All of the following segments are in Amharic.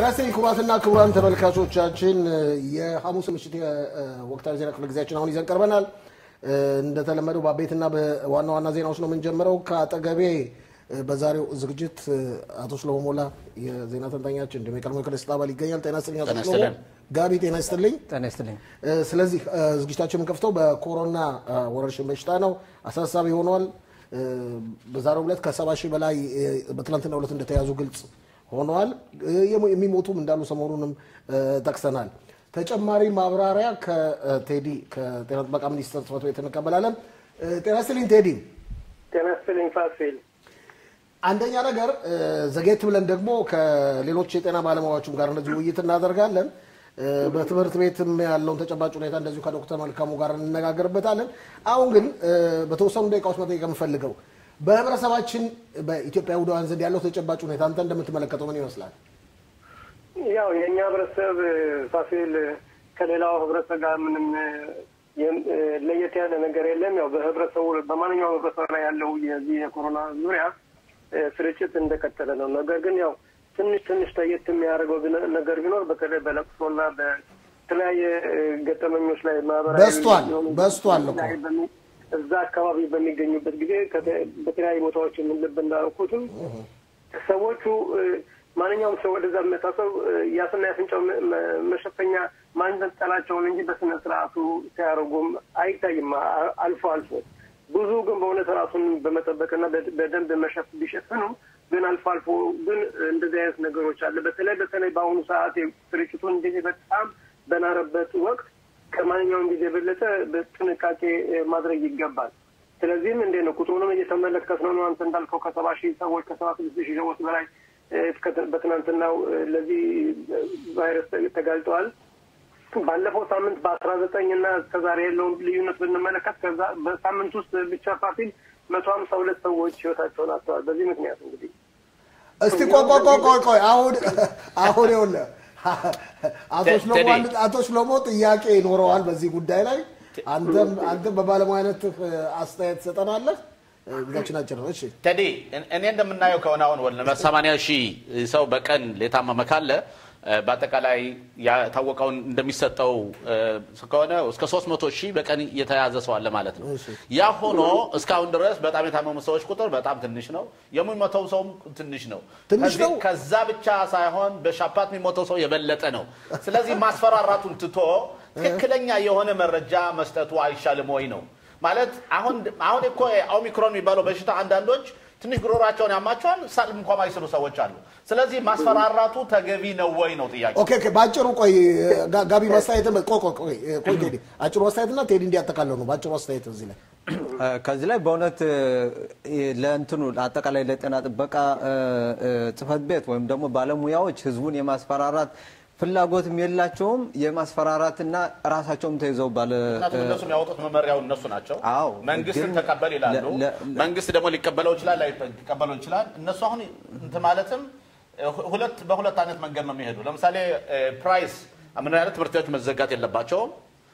ይስጥልኝ ክቡራትና ክቡራን ተመልካቾቻችን የሐሙስ ምሽት የወቅታዊ ዜና ክፍለ ጊዜያችን አሁን ይዘን ቀርበናል። እንደተለመደው በአበይትና በዋና ዋና ዜናዎች ነው የምንጀምረው። ከአጠገቤ በዛሬው ዝግጅት አቶ ሽሎሞ ሞላ የዜና ተንታኛችን እንዲሁም የቀድሞ የክለስት አባል ይገኛል። ጤና ይስጥልኝ አቶ ሽሎሞ። ጋቢ ጤና ይስጥልኝ። ጤና ይስጥልኝ። ስለዚህ ዝግጅታችን የምንከፍተው በኮሮና ወረርሽኝ በሽታ ነው። አሳሳቢ ሆኗል። በዛሬው ዕለት ከሰባ ሺህ በላይ በትናንትናው ዕለት እንደተያዙ ግልጽ ሆነዋል። የሚሞቱም እንዳሉ ሰሞኑንም ጠቅሰናል። ተጨማሪ ማብራሪያ ከቴዲ ከጤና ጥበቃ ሚኒስቴር ጽሕፈት ቤት እንቀበላለን። ጤና ይስጥልኝ ቴዲ። ጤና ይስጥልኝ ፋሲል። አንደኛ ነገር ዘጌት ብለን ደግሞ ከሌሎች የጤና ባለሙያዎችም ጋር እንደዚሁ ውይይት እናደርጋለን። በትምህርት ቤትም ያለውን ተጨባጭ ሁኔታ እንደዚሁ ከዶክተር መልካሙ ጋር እንነጋገርበታለን። አሁን ግን በተወሰኑ ደቂቃዎች መጠየቅ የምፈልገው በህብረተሰባችን በኢትዮጵያ ይሁዳውያን ዘንድ ያለው ተጨባጭ ሁኔታ አንተ እንደምትመለከተው ምን ይመስላል? ያው የእኛ ህብረተሰብ ፋሲል ከሌላው ህብረተሰብ ጋር ምንም ለየት ያለ ነገር የለም። ያው በህብረተሰቡ በማንኛውም ህብረተሰብ ላይ ያለው የዚህ የኮሮና ዙሪያ ስርጭት እንደቀጠለ ነው። ነገር ግን ያው ትንሽ ትንሽ ለየት የሚያደርገው ነገር ቢኖር በተለይ በለቅሶና በተለያየ ገጠመኞች ላይ ማህበራዊ በስቷል በስቷል እኮ እዛ አካባቢ በሚገኙበት ጊዜ በተለያዩ ቦታዎች የምንልብ እንዳልኩትም ሰዎቹ ማንኛውም ሰው ወደዛ መታሰብ የአፍና የአፍንጫው መሸፈኛ ማንጠልጠላቸውን እንጂ በስነ ስርዓቱ ሲያደርጉም አይታይም። አልፎ አልፎ ብዙ ግን በእውነት ራሱን በመጠበቅና በደንብ መሸፍ ቢሸፍኑ ግን አልፎ አልፎ ግን እንደዚህ አይነት ነገሮች አለ። በተለይ በተለይ በአሁኑ ሰዓት ስርጭቱ እንደዚህ በጣም በናረበት ወቅት ከማንኛውም ጊዜ የበለጠ በጥንቃቄ ማድረግ ይገባል። ስለዚህም እንዴት ነው ቁጥሩንም እየተመለከት ነው። አንተ እንዳልከው ከሰባ ሺህ ሰዎች ከሰባ ስድስት ሺህ ሰዎች በላይ በትናንትናው ለዚህ ቫይረስ ተጋልጠዋል። ባለፈው ሳምንት በአስራ ዘጠኝ እና እስከዛሬ ያለውን ልዩነት ብንመለከት ከዛ በሳምንት ውስጥ ብቻ ፋሲል መቶ ሀምሳ ሁለት ሰዎች ህይወታቸውን አጥተዋል። በዚህ ምክንያት እንግዲህ እስቲ ቆይ ቆይ ቆይ ቆይ አሁን አሁን ይኸውልህ አቶ ሽሎሞ ጥያቄ ይኖረዋል በዚህ ጉዳይ ላይ አንተም አንተም በባለሙያነት አስተያየት ትሰጠናለህ። ጊዜያችን አጭር ነው። እሺ ቴዲ፣ እኔ እንደምናየው ከሆነ አሁን ወደ ሰማንያ ሺህ ሰው በቀን የታመመ ካለ በአጠቃላይ ያታወቀውን እንደሚሰጠው ከሆነ እስከ 300 ሺህ በቀን የተያዘ ሰው አለ ማለት ነው። ያ ሆኖ እስካሁን ድረስ በጣም የታመሙ ሰዎች ቁጥር በጣም ትንሽ ነው። የሚሞተው ሰውም ትንሽ ነው። ትንሽ ነው። ከዛ ብቻ ሳይሆን በሻፓት የሚሞተው ሰው የበለጠ ነው። ስለዚህ ማስፈራራቱን ትቶ ትክክለኛ የሆነ መረጃ መስጠቱ አይሻልም ወይ ነው ማለት። አሁን አሁን እኮ ኦሚክሮን የሚባለው በሽታ አንዳንዶች ትንሽ ጉሮሯቸውን ያማቸዋል፣ ሳልም እንኳ ማይስሉ ሰዎች አሉ። ስለዚህ ማስፈራራቱ ተገቢ ነው ወይ ነው ጥያቄ። ኦኬ ኦኬ። በአጭሩ ቆይ ጋቢ ማስተያየት ቆይ ቆይ ቆይ ቆይ ቴዲ አጭሩ አስተያየትና ቴዲ እንዲያጠቃለው ነው። በአጭሩ አስተያየት እዚህ ላይ ከዚህ ላይ በእውነት ለእንትኑ አጠቃላይ ለጤና ጥበቃ ጽሕፈት ቤት ወይም ደግሞ ባለሙያዎች ህዝቡን የማስፈራራት ፍላጎትም የላቸውም። የማስፈራራትና ራሳቸውም ተይዘው ባለ ምክንያቱም እነሱ የሚያወጡት መመሪያውን እነሱ ናቸው። አዎ፣ መንግስትን ግን ተቀበል ይላሉ። ለ- ለ- መንግስት ደግሞ ሊቀበለው ይችላል፣ ሊቀበለው ይችላል። እነሱ አሁን እንትን ማለትም ሁለት በሁለት አይነት መንገድ ነው የሚሄዱ። ለምሳሌ ፕራይስ ምን አይነት ትምህርት ቤቶች መዘጋት የለባቸውም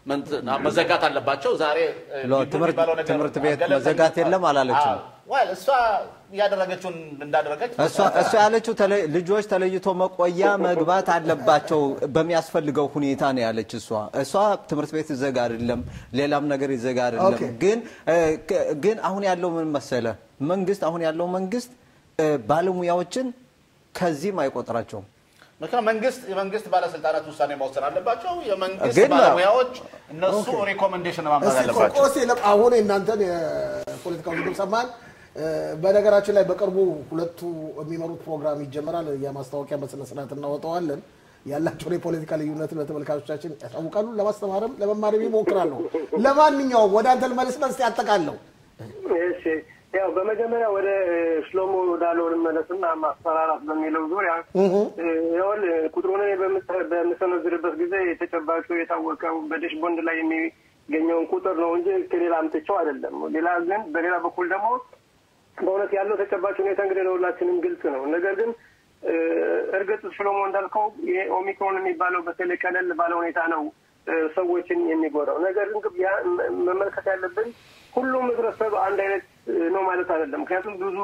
መዘጋት አለባቸው። ዛሬ ሎ፣ ሊዱ ትምህርት- የሚባለው ነገር ትምህርት ቤት ገለልተኛ- መዘጋት የለም አላለችም። አዎ። well እሷ ያደረገችውን እንዳደረገች እሷ እሷ ያለችው ተለ- ልጆች ተለይቶ መቆያ መግባት አለባቸው በሚያስፈልገው ሁኔታ ነው ያለች። እሷ እሷ ትምህርት ቤት ይዘጋ አይደለም ሌላም ነገር ይዘጋ አይደለም። ኦኬ። ግን እ፣ ክ- ግን አሁን ያለው ምን መሰለ መንግስት አሁን ያለው መንግስት እ፣ ባለሙያዎችን ከዚህም አይቆጥራቸውም። ምክንያቱም መንግስት የመንግስት ባለስልጣናት ውሳኔ መወሰን አለባቸው። የመንግስት ግን- ባለሙያዎች እነሱ ሪኮሜንዴሽን ማምጣት እስቲ አለባቸው። ቆስ የለም አሁን የእናንተን የፖለቲካ ውድድር ሰማን። በነገራችን ላይ በቅርቡ ሁለቱ የሚመሩት ፕሮግራም ይጀመራል። የማስታወቂያ በስነ ስርዓት እናወጣዋለን። ያላቸውን የፖለቲካ ልዩነትን ለተመልካቾቻችን ያሳውቃሉ። ለማስተማርም ለመማርም ይሞክራሉ። ለማንኛውም ወደ አንተ ልመልስና እስቲ አጠቃለው። እሺ ያው በመጀመሪያ ወደ ሽሎሞ ወዳለው ልመለስና ማስፈራራት በሚለው ዙሪያ ይኸውል ቁጥሩን እኔ በምሰ- በምሰነዝርበት ጊዜ የተጨባጩ የታወቀው በዴሽ ቦንድ ላይ የሚገኘውን ቁጥር ነው እንጂ ከሌላ አምጥቼው አይደለም። ሌላ ግን በሌላ በኩል ደግሞ በእውነት ያለው ተጨባጭ ሁኔታ እንግዲህ ለሁላችንም ግልጽ ነው። ነገር ግን እ፣ እርግጥ ሽሎሞ እንዳልከው ይሄ ኦሚክሮን የሚባለው በተለይ ቀለል ባለ ሁኔታ ነው እ፣ ሰዎችን የሚጎዳው። ነገር ግን ያ መ- መመልከት ያለብን ሁሉም ህብረተሰብ አንድ አይነት እ፣ ነው ማለት አይደለም። ምክንያቱም ብዙ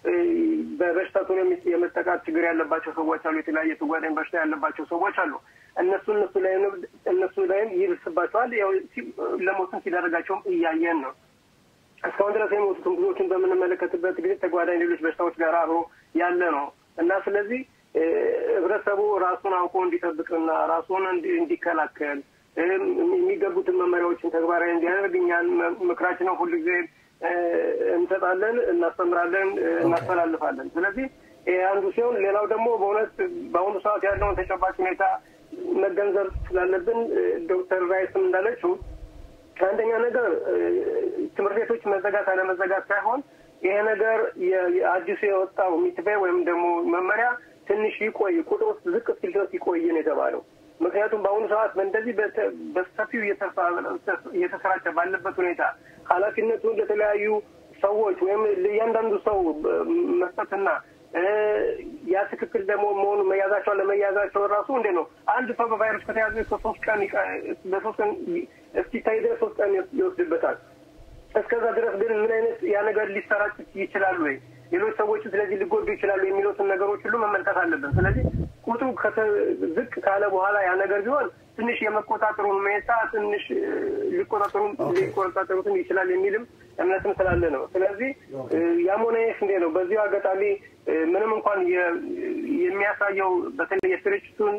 በበሽታቱን የመጠቃት ችግር ያለባቸው ሰዎች አሉ። የተለያየ ተጓዳኝ በሽታ ያለባቸው ሰዎች አሉ። እነሱ እነሱ ላይ እነሱ ላይም ይብስባቸዋል። ያው ለሞትም ሲዳረጋቸውም እያየን ነው። እስካሁን ድረስ የሞቱትን ብዙዎችን በምንመለከትበት ጊዜ ተጓዳኝ ሌሎች በሽታዎች ጋር አብሮ ያለ ነው እና ስለዚህ ህብረተሰቡ ራሱን አውቆ እንዲጠብቅና ራሱን እንዲከላከል የሚገቡትን መመሪያዎችን ተግባራዊ እንዲያደርግ እኛን ምክራችንን ሁሉ ጊዜ እንሰጣለን፣ እናስተምራለን፣ እናስተላልፋለን። ስለዚህ አንዱ ሲሆን ሌላው ደግሞ በእውነት በአሁኑ ሰዓት ያለውን ተጨባጭ ሁኔታ መገንዘብ ስላለብን ዶክተር ራይስም እንዳለችው አንደኛ ነገር ትምህርት ቤቶች መዘጋት አለመዘጋት ሳይሆን ይሄ ነገር አዲሱ የወጣው ሚትቤ ወይም ደግሞ መመሪያ ትንሽ ይቆይ ቁጥር ውስጥ ዝቅ ሲል ድረስ ይቆይ ነው የተባለው። ምክንያቱም በአሁኑ ሰዓት እንደዚህ በሰፊው እየተሰራጨ ባለበት ሁኔታ ኃላፊነቱን ለተለያዩ ሰዎች ወይም ለእያንዳንዱ ሰው መስጠትና ያ ትክክል ደግሞ መሆኑ መያዛቸው ለመያዛቸው ራሱ እንዴ ነው። አንድ ሰው በቫይረስ ከተያዘ ከሶስት ቀን በሶስት ቀን እስኪታይ ድረስ ሶስት ቀን ይወስድበታል። እስከዛ ድረስ ግን ምን አይነት ያ ነገር ሊሰራጭ ይችላል ወይ ሌሎች ሰዎች ስለዚህ ሊጎዱ ይችላሉ የሚሉትን ነገሮች ሁሉ መመልከት አለብን። ስለዚህ ቁጥሩ ዝቅ ካለ በኋላ ያ ነገር ቢሆን ትንሽ የመቆጣጠሩን ሁኔታ ትንሽ ሊቆጣጠሩ ሊቆጣጠሩትም ይችላል የሚልም እምነትም ስላለ ነው። ስለዚህ ያም ሆነ ይህ እንዴ ነው። በዚሁ አጋጣሚ ምንም እንኳን የሚያሳየው በተለይ የስርጭቱን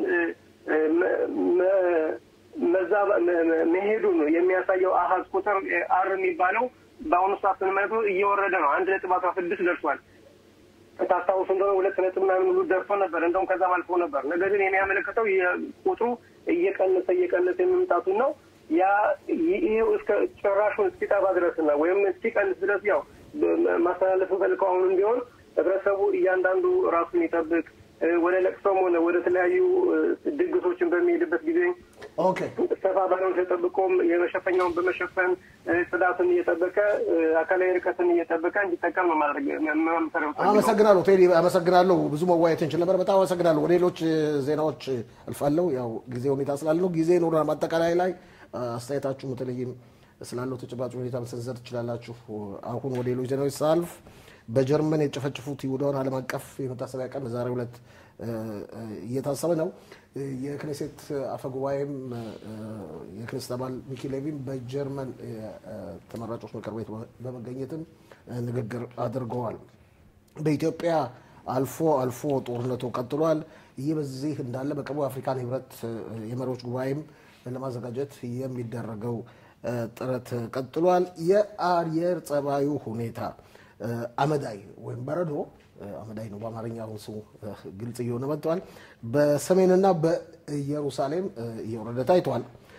መሄዱ ነው የሚያሳየው አሀዝ ቁጥር አር የሚባለው በአሁኑ ሰዓት ስንመለከተው እየወረደ ነው። አንድ ነጥብ አስራ ስድስት ደርሷል። ታስታውሱ እንደሆነ ሁለት ነጥብ ምናምን ሁሉ ደርሶ ነበር፣ እንደውም ከዛም አልፎ ነበር። ነገር ግን የሚያመለክተው ቁጥሩ እየቀነሰ እየቀነሰ የመምጣቱን ነው። ያ ይህ እስከ ጭራሹን እስኪጠፋ ድረስና ወይም እስኪቀንስ ድረስ ያው ማስተላለፍ ፈልከው አሁንም ቢሆን ህብረተሰቡ እያንዳንዱ ራሱን ይጠብቅ። ወደ ለቅሶም ሆነ ወደ ተለያዩ ድግሶችን በሚሄድበት ጊዜ ሰፋ ባለውን ተጠብቆም የመሸፈኛውን በመሸፈን ጽዳትን እየጠበቀ አካላዊ ርቀትን እየጠበቀ እንዲጠቀም ነው ማድረግ አመሰግናለሁ ቴዲ፣ አመሰግናለሁ። ብዙ መወያየት እንችል ነበር። በጣም አመሰግናለሁ። ወደ ሌሎች ዜናዎች አልፋለሁ። ያው ጊዜ ሁኔታ ስላለ ነው። ጊዜ ኖረ ማጠቃላይ ላይ አስተያየታችሁ በተለይም ስላለው ተጨባጭ ሁኔታ መሰንዘር ትችላላችሁ። አሁን ወደ ሌሎች ዜናዎች ሳልፍ በጀርመን የጨፈጨፉት ይሁዳውን ዓለም አቀፍ የመታሰቢያ ቀን በዛሬው ዕለት እየታሰበ ነው። የክኔሴት አፈጉባኤም የክኔሴት አባል ሚኪ ሌቪም በጀርመን ተመራጮች ምክር ቤት በመገኘትም ንግግር አድርገዋል። በኢትዮጵያ አልፎ አልፎ ጦርነቱ ቀጥሏል። ይህ በዚህ እንዳለ በቅርቡ የአፍሪካን ህብረት የመሪዎች ጉባኤም ለማዘጋጀት የሚደረገው ጥረት ቀጥሏል። የአየር ጸባዩ ሁኔታ አመዳይ ወይም በረዶ አመዳይ ነው በአማርኛ አሁን ስሙ ግልጽ እየሆነ መጥተዋል። በሰሜንና በኢየሩሳሌም እየወረደ ታይቷል።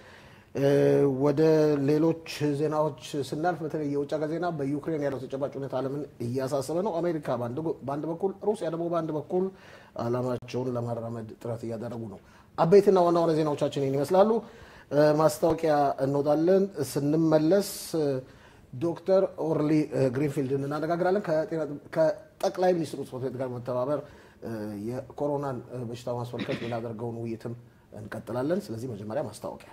ወደ ሌሎች ዜናዎች ስናልፍ በተለይ የውጭ ሀገር ዜና በዩክሬን ያለው ተጨባጭ ሁኔታ ዓለምን እያሳሰበ ነው። አሜሪካ በአንድ በኩል፣ ሩሲያ ደግሞ በአንድ በኩል ዓላማቸውን ለማራመድ ጥረት እያደረጉ ነው። አበይትና ዋና ዋና ዜናዎቻችን ይህን ይመስላሉ። ማስታወቂያ እንወጣለን። ስንመለስ ዶክተር ኦርሊ ግሪንፊልድን እናነጋግራለን። ከጠቅላይ ሚኒስትሩ ጽሕፈት ቤት ጋር መተባበር የኮሮናን በሽታ ማስመልከት የምናደርገውን ውይይትም እንቀጥላለን። ስለዚህ መጀመሪያ ማስታወቂያ።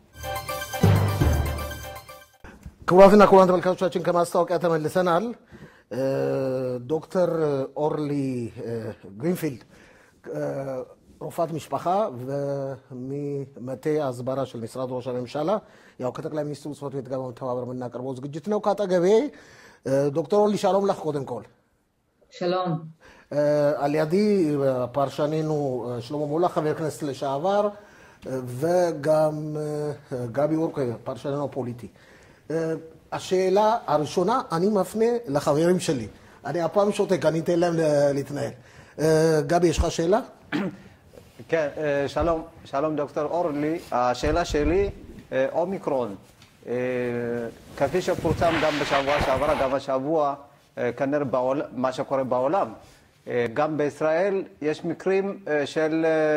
ክቡራትና ክቡራን ተመልካቾቻችን ከማስታወቂያ ተመልሰናል። ዶክተር ኦርሊ ግሪንፊልድ ሮፋት משפחה וממטה ההסברה של משרד ראש הממשלה ያው ከጠቅላይ ሚኒስትሩ ጽሕፈት ቤት ጋር በመተባበር የምናቀርበው ዝግጅት ነው። ከአጠገቤ ዶክተር ኦርሊ שלום לך קודם כל. שלום. על ידי פרשנינו שלמה מולה, חבר כנסת לשעבר, וגם גבי אורקה, פרשננו הפוליטי. השאלה הראשונה, אני מפנה לחברים שלי. אני הפעם שותק, אני אתן להם להתנהל. גבי, יש לך שאלה? כן, שלום, שלום דוקטור אורלי. השאלה שלי, אומיקרון, כפי שפורסם גם בשבוע שעבר, גם השבוע, כנראה בעול, מה שקורה בעולם, גם בישראל יש מקרים של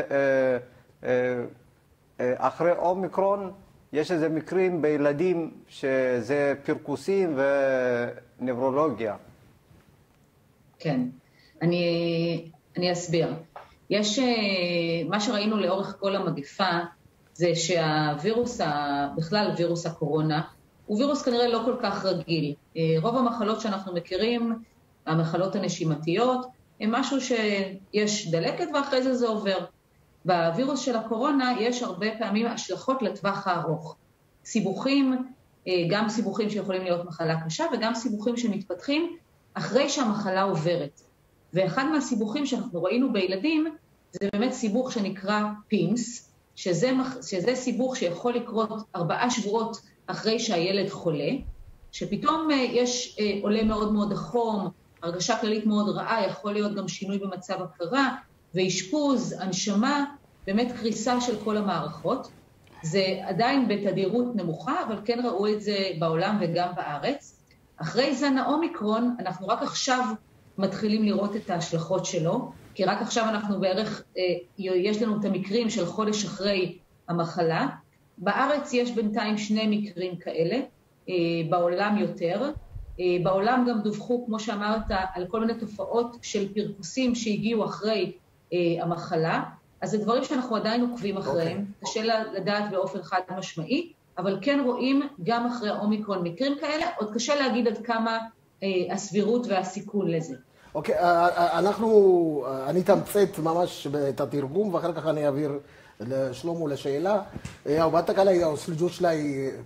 אחרי אומיקרון, יש איזה מקרים בילדים שזה פרכוסים ונברולוגיה. כן, אני, אני אסביר. יש, מה שראינו לאורך כל המגפה זה שהווירוס, בכלל וירוס הקורונה, הוא וירוס כנראה לא כל כך רגיל. רוב המחלות שאנחנו מכירים המחלות הנשימתיות, הם משהו שיש דלקת ואחרי זה זה עובר. בווירוס של הקורונה יש הרבה פעמים השלכות לטווח הארוך. סיבוכים, גם סיבוכים שיכולים להיות מחלה קשה וגם סיבוכים שמתפתחים אחרי שהמחלה עוברת. ואחד מהסיבוכים שאנחנו ראינו בילדים זה באמת סיבוך שנקרא פימס, שזה, שזה סיבוך שיכול לקרות ארבעה שבועות אחרי שהילד חולה, שפתאום יש עולה מאוד מאוד החום, הרגשה כללית מאוד רעה, יכול להיות גם שינוי במצב הכרה, ואשפוז, הנשמה, באמת קריסה של כל המערכות. זה עדיין בתדירות נמוכה, אבל כן ראו את זה בעולם וגם בארץ. אחרי זן האומיקרון, אנחנו רק עכשיו מתחילים לראות את ההשלכות שלו, כי רק עכשיו אנחנו בערך, יש לנו את המקרים של חודש אחרי המחלה. בארץ יש בינתיים שני מקרים כאלה, בעולם יותר. בעולם גם דווחו, כמו שאמרת, על כל מיני תופעות של פרכוסים שהגיעו אחרי המחלה. אז זה דברים שאנחנו עדיין עוקבים אחריהם, okay. קשה לדעת באופן חד משמעי, אבל כן רואים גם אחרי האומיקרון מקרים כאלה, עוד קשה להגיד עד כמה אה, הסבירות והסיכון לזה. אוקיי, okay, אנחנו, אני אתמצת ממש את התרגום ואחר כך אני אעביר ለሽሎሙ ለሸይላ ያው በአጠቃላይ ያው ልጆች ላይ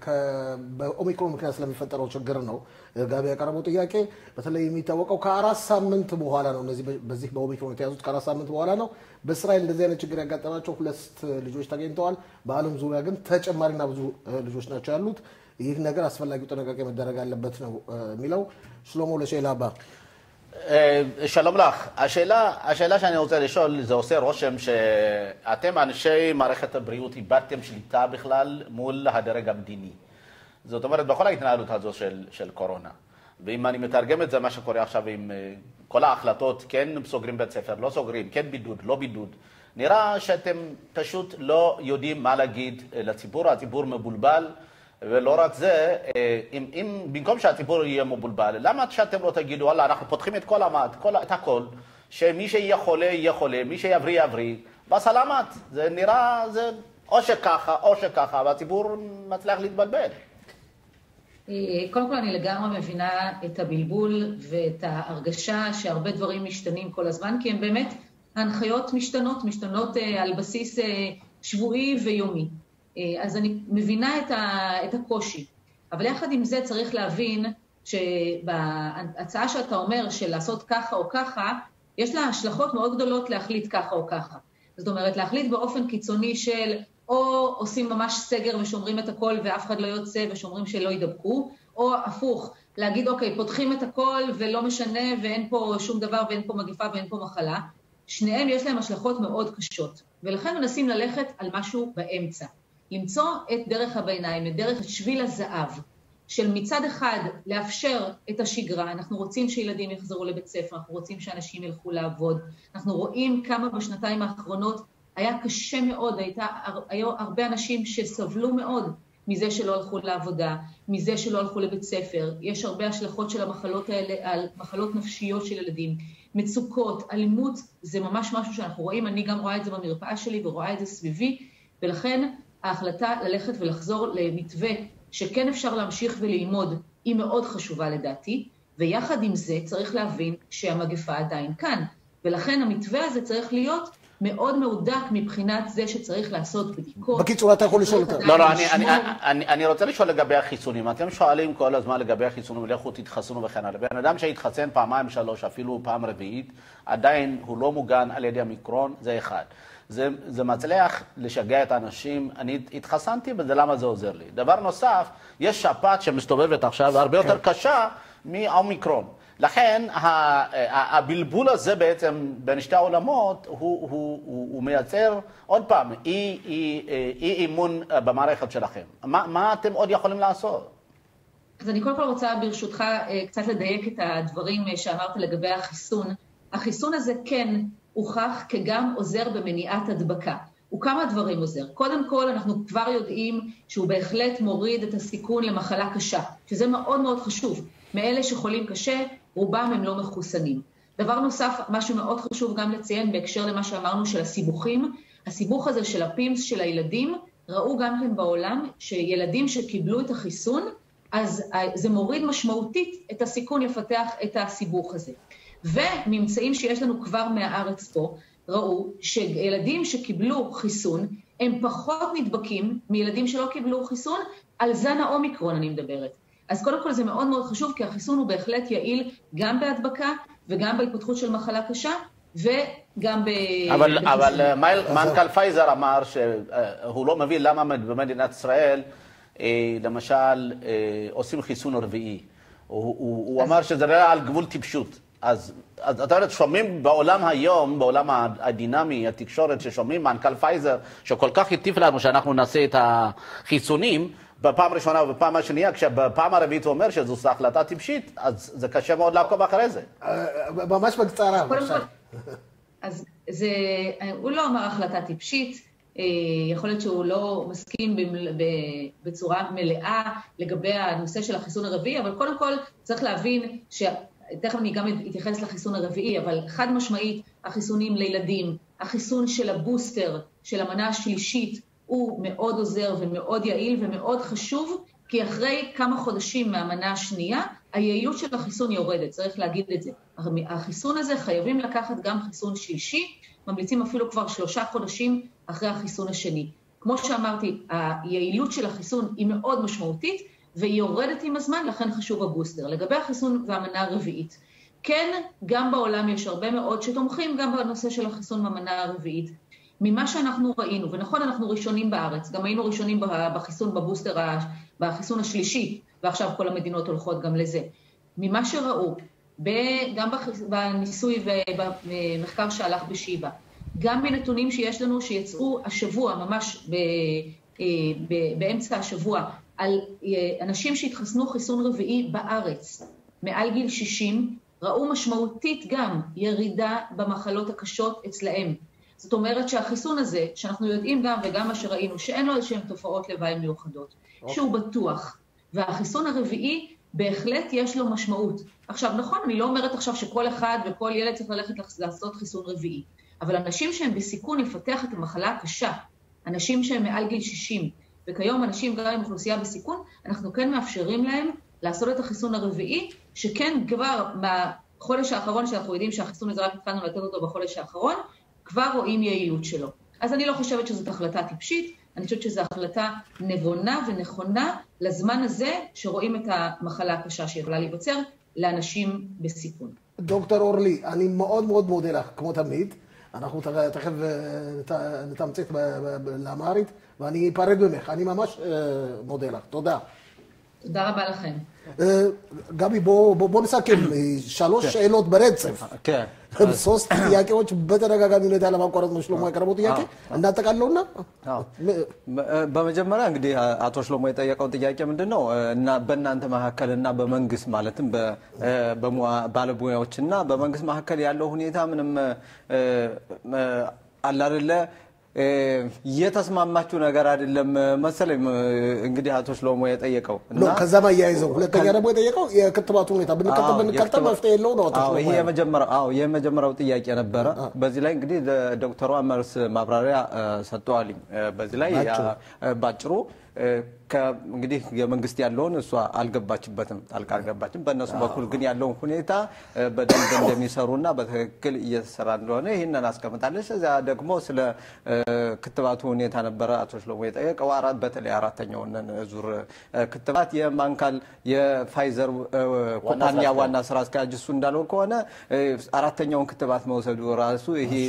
በኦሚክሮን ምክንያት ስለሚፈጠረው ችግር ነው ጋቢ ያቀረበው ጥያቄ። በተለይ የሚታወቀው ከአራት ሳምንት በኋላ ነው። እነዚህ በዚህ በኦሚክሮን የተያዙት ከአራት ሳምንት በኋላ ነው። በእስራኤል እንደዚህ አይነት ችግር ያጋጠማቸው ሁለት ልጆች ተገኝተዋል። በዓለም ዙሪያ ግን ተጨማሪና ብዙ ልጆች ናቸው ያሉት። ይህ ነገር አስፈላጊው ጥንቃቄ መደረግ አለበት ነው የሚለው ሽሎሞ ለሸይላ አባ שלום לך. השאלה, השאלה שאני רוצה לשאול, זה עושה רושם שאתם, אנשי מערכת הבריאות, איבדתם שליטה בכלל מול הדרג המדיני. זאת אומרת, בכל ההתנהלות הזו של, של קורונה. ואם אני מתרגם את זה, מה שקורה עכשיו עם כל ההחלטות, כן סוגרים בית ספר, לא סוגרים, כן בידוד, לא בידוד, נראה שאתם פשוט לא יודעים מה להגיד לציבור, הציבור מבולבל. ולא רק זה, אם, אם במקום שהציבור יהיה מבולבל, למה שאתם לא תגידו, וואלה, אנחנו פותחים את כל המד, כל, את הכל, שמי שיהיה חולה, יהיה חולה, מי שיבריא, יבריא, בסלמת. זה נראה, זה או שככה, או שככה, והציבור מצליח להתבלבל. קודם כל אני לגמרי מבינה את הבלבול ואת ההרגשה שהרבה דברים משתנים כל הזמן, כי הם באמת, ההנחיות משתנות, משתנות על בסיס שבועי ויומי. אז אני מבינה את, ה, את הקושי. אבל יחד עם זה צריך להבין שבהצעה שאתה אומר של לעשות ככה או ככה, יש לה השלכות מאוד גדולות להחליט ככה או ככה. זאת אומרת, להחליט באופן קיצוני של או עושים ממש סגר ושומרים את הכל ואף אחד לא יוצא ושומרים שלא יידבקו, או הפוך, להגיד אוקיי, פותחים את הכל ולא משנה ואין פה שום דבר ואין פה מגיפה ואין פה מחלה. שניהם יש להם השלכות מאוד קשות, ולכן מנסים ללכת על משהו באמצע. למצוא את דרך הביניים, את דרך שביל הזהב, של מצד אחד לאפשר את השגרה, אנחנו רוצים שילדים יחזרו לבית ספר, אנחנו רוצים שאנשים ילכו לעבוד, אנחנו רואים כמה בשנתיים האחרונות היה קשה מאוד, הייתה, היו הרבה אנשים שסבלו מאוד מזה שלא הלכו לעבודה, מזה שלא הלכו לבית ספר, יש הרבה השלכות של המחלות האלה על מחלות נפשיות של ילדים, מצוקות, אלימות, זה ממש משהו שאנחנו רואים, אני גם רואה את זה במרפאה שלי ורואה את זה סביבי, ולכן ההחלטה ללכת ולחזור למתווה שכן אפשר להמשיך וללמוד היא מאוד חשובה לדעתי, ויחד עם זה צריך להבין שהמגפה עדיין כאן, ולכן המתווה הזה צריך להיות מאוד מהודק מבחינת זה שצריך לעשות בדיקות. בקיצור, אתה יכול לשאול אותה. לא, לא, אני, אני, אני, אני רוצה לשאול לגבי החיסונים. אתם שואלים כל הזמן לגבי החיסונים, לכו תתחסנו וכן הלאה. בן אדם שהתחסן פעמיים, שלוש, אפילו פעם רביעית, עדיין הוא לא מוגן על ידי המיקרון, זה אחד. זה, זה מצליח לשגע את האנשים. אני התחסנתי בזה, למה זה עוזר לי? דבר נוסף, יש שפעת שמסתובבת עכשיו, הרבה יותר קשה מהאומיקרון. לכן הבלבול הזה בעצם בין שתי העולמות, הוא, הוא, הוא, הוא מייצר, עוד פעם, אי, אי, אי אימון במערכת שלכם. מה, מה אתם עוד יכולים לעשות? אז אני קודם כל רוצה ברשותך קצת לדייק את הדברים שאמרת לגבי החיסון. החיסון הזה כן הוכח כגם עוזר במניעת הדבקה. הוא כמה דברים עוזר. קודם כל, אנחנו כבר יודעים שהוא בהחלט מוריד את הסיכון למחלה קשה, שזה מאוד מאוד חשוב. מאלה שחולים קשה, רובם הם לא מחוסנים. דבר נוסף, משהו מאוד חשוב גם לציין בהקשר למה שאמרנו של הסיבוכים, הסיבוך הזה של הפימס של הילדים, ראו גם כן בעולם שילדים שקיבלו את החיסון, אז זה מוריד משמעותית את הסיכון לפתח את הסיבוך הזה. וממצאים שיש לנו כבר מהארץ פה, ראו שילדים שקיבלו חיסון, הם פחות נדבקים מילדים שלא קיבלו חיסון, על זן האומיקרון אני מדברת. אז קודם כל זה מאוד מאוד חשוב, כי החיסון הוא בהחלט יעיל גם בהדבקה וגם בהתפתחות של מחלה קשה, וגם ב... אבל, אבל מנכ"ל פייזר אמר שהוא לא מבין למה במדינת ישראל, למשל, עושים חיסון רביעי. הוא, הוא, הוא אמר שזה היה על גבול טיפשות. אז, אז אתה יודע, שומעים בעולם היום, בעולם הדינמי, התקשורת, ששומעים מנכ"ל פייזר, שכל כך הטיף לנו שאנחנו נעשה את החיסונים, בפעם הראשונה ובפעם השנייה, כשבפעם הרביעית הוא אומר שזו החלטה טיפשית, אז זה קשה מאוד לעקוב אחרי זה. ממש בקצרה, בבקשה. אז זה, הוא לא אמר החלטה טיפשית, יכול להיות שהוא לא מסכים בצורה מלאה לגבי הנושא של החיסון הרביעי, אבל קודם כל צריך להבין ש... תכף אני גם אתייחס לחיסון הרביעי, אבל חד משמעית, החיסונים לילדים, החיסון של הבוסטר, של המנה השלישית, הוא מאוד עוזר ומאוד יעיל ומאוד חשוב, כי אחרי כמה חודשים מהמנה השנייה, היעילות של החיסון יורדת, צריך להגיד את זה. החיסון הזה חייבים לקחת גם חיסון שלישי, ממליצים אפילו כבר שלושה חודשים אחרי החיסון השני. כמו שאמרתי, היעילות של החיסון היא מאוד משמעותית, והיא יורדת עם הזמן, לכן חשוב הבוסטר. לגבי החיסון והמנה הרביעית, כן, גם בעולם יש הרבה מאוד שתומכים גם בנושא של החיסון במנה הרביעית. ממה שאנחנו ראינו, ונכון, אנחנו ראשונים בארץ, גם היינו ראשונים בחיסון בבוסטר, בחיסון השלישי, ועכשיו כל המדינות הולכות גם לזה. ממה שראו, גם בניסוי ובמחקר שהלך בשיבא, גם מנתונים שיש לנו שיצאו השבוע, ממש באמצע השבוע, על אנשים שהתחסנו חיסון רביעי בארץ, מעל גיל 60, ראו משמעותית גם ירידה במחלות הקשות אצלהם. זאת אומרת שהחיסון הזה, שאנחנו יודעים גם וגם מה שראינו, שאין לו איזשהן תופעות לוואי מיוחדות, okay. שהוא בטוח, והחיסון הרביעי בהחלט יש לו משמעות. עכשיו, נכון, אני לא אומרת עכשיו שכל אחד וכל ילד צריך ללכת לעשות חיסון רביעי, אבל אנשים שהם בסיכון לפתח את המחלה הקשה, אנשים שהם מעל גיל 60, וכיום אנשים גם עם אוכלוסייה בסיכון, אנחנו כן מאפשרים להם לעשות את החיסון הרביעי, שכן כבר בחודש האחרון, שאנחנו יודעים שהחיסון הזה רק התחלנו לתת אותו בחודש האחרון, כבר רואים יעילות שלו. אז אני לא חושבת שזאת החלטה טיפשית, אני חושבת שזו החלטה נבונה ונכונה לזמן הזה שרואים את המחלה הקשה שיכולה להיווצר לאנשים בסיכון. דוקטור אורלי, אני מאוד מאוד מודה לך, כמו תמיד. אנחנו תכף נתמצת לאמהרית, ואני אפרד ממך. אני ממש מודה לך. תודה. תודה רבה לכם. גבי, בוא נסכם. שלוש שאלות ברצף. כן. ሶስት ጥያቄዎች በተደጋጋሚ ሁኔታ ለማቋረጥ ነው ሽሎሞ ያቀረበው ጥያቄ እናጠቃለውና በመጀመሪያ እንግዲህ አቶ ሽሎሞ የጠየቀው ጥያቄ ምንድን ነው እና በእናንተ መካከል እና በመንግስት ማለትም ባለሙያዎች እና በመንግስት መካከል ያለው ሁኔታ ምንም አላደለ የተስማማችሁ ነገር አይደለም መሰለኝ። እንግዲህ አቶ ሽሎሞ የጠየቀው ከዛም አያይዘው ሁለተኛ ደግሞ የጠየቀው የክትባቱ ሁኔታ ብንቀጥል ብንቀጥል መፍትሄ የለው ነው። ይሄ የመጀመሪያው ጥያቄ ነበረ። በዚህ ላይ እንግዲህ ዶክተሯ መልስ ማብራሪያ ሰጥተዋልኝ። በዚህ ላይ ባጭሩ እንግዲህ የመንግስት ያለውን እሷ አልገባችበትም፣ ጣልቃ አልገባችም። በእነሱ በኩል ግን ያለውን ሁኔታ በደንብ እንደሚሰሩና በትክክል እየተሰራ እንደሆነ ይህንን አስቀምጣለች። እዚያ ደግሞ ስለ ክትባቱ ሁኔታ ነበረ አቶ ሽሎሞ የጠየቀው። በተለይ አራተኛውን ዙር ክትባት የማንካል የፋይዘር ኩባንያ ዋና ስራ አስኪያጅ እሱ እንዳለው ከሆነ አራተኛውን ክትባት መውሰዱ ራሱ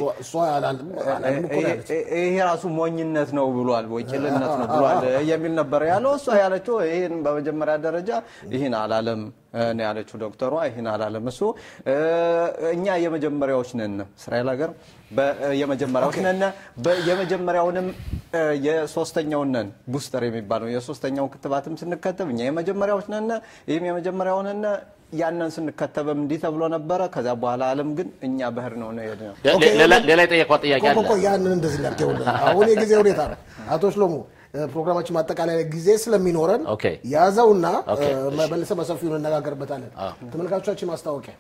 ይሄ ራሱ ሞኝነት ነው ብሏል፣ ወኪልነት ነው ብሏል የሚል ነበር ያለው። እሷ ያለችው ይህን በመጀመሪያ ደረጃ ይህን አላለም ነው ያለችው ዶክተሯ። ይህን አላለም እሱ። እኛ የመጀመሪያዎች ነን እስራኤል ሀገር የመጀመሪያዎች ነን። የመጀመሪያውንም የሶስተኛውን ነን ቡስተር የሚባለው የሶስተኛውን ክትባትም ስንከተብ እኛ የመጀመሪያዎች ነን። ይህም የመጀመሪያው ነን። ያንን ስንከተብም እንዲህ ተብሎ ነበረ። ከዚያ በኋላ ዓለም ግን እኛ ባህር ነው ነው የሄድነው። ሌላ የጠየቀው ጥያቄ አለ። ያንን እንደዚህ ላድርገውልህ። አሁን የጊዜ ሁኔታ ነው አቶ ሽሎሞ ፕሮግራማችን ማጠቃለያ ጊዜ ስለሚኖረን ያዘውና መልሰ በሰፊው እንነጋገርበታለን። ተመልካቾቻችን ማስታወቂያ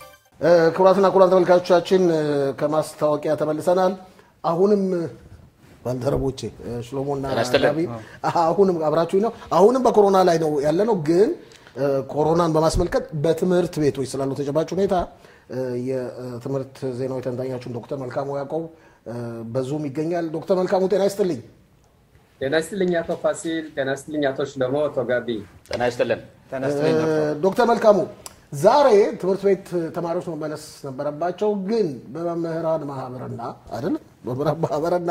ክቡራትና ክቡራን ተመልካቾቻችን ከማስታወቂያ ተመልሰናል። አሁንም ባልደረቦቼ እ፣ ሽሎሞና ጤና ይስጥልን። ጋቢ አሁንም አብራችሁኝ ነው። አሁንም በኮሮና ላይ ነው ያለ ነው። ግን እ፣ ኮሮናን በማስመልከት በትምህርት ቤቶች ስላለው ተጨባጭ ሁኔታ እ፣ የትምህርት ዜናዊ ተንታኛችሁን ዶክተር መልካሙ ያዕቆብ እ፣ በዙም ይገኛል። ዶክተር መልካሙ ጤና ይስጥልኝ። ጤና ይስጥልኝ አቶ ፋሲል፣ ጤና ይስጥልኝ አቶ ሽለሞ፣ አቶ ጋቢ። ጤና ይስጥልን። ተነስተኝ እ፣ ዶክተር መልካሙ ዛሬ ትምህርት ቤት ተማሪዎች መመለስ ነበረባቸው፣ ግን በመምህራን ማህበርና አይደል በመምህራን ማህበርና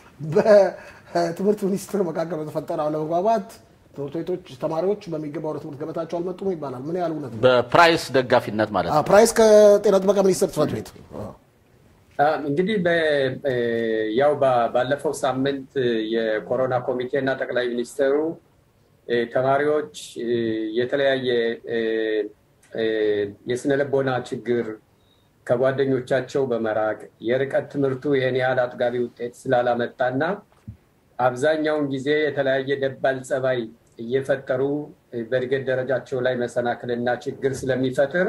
በትምህርት ሚኒስቴር መካከል በተፈጠረ አለመግባባት ትምህርት ቤቶች ተማሪዎች በሚገባ ወደ ትምህርት ገበታቸው አልመጡም ይባላል። ምን ያህል እውነት ነው? በፕራይስ ደጋፊነት ማለት አ፣ ነው። ፕራይስ ከጤና ጥበቃ ሚኒስቴር ጽሕፈት ቤት አ፣ አ፣ እንግዲህ በ- እ፣ ያው ባ- ባለፈው ሳምንት የኮሮና ኮሚቴ እና ጠቅላይ ሚኒስትሩ እ፣ ተማሪዎች እ፣ የተለያየ እ፣ እ፣ የስነ ልቦና ችግር ከጓደኞቻቸው በመራቅ የርቀት ትምህርቱ ይህን ያህል አጥጋቢ ውጤት ስላላመጣና አብዛኛውን ጊዜ የተለያየ ደባል ጸባይ እየፈጠሩ እ፣ በእድገት ደረጃቸው ላይ መሰናክልና ችግር ስለሚፈጥር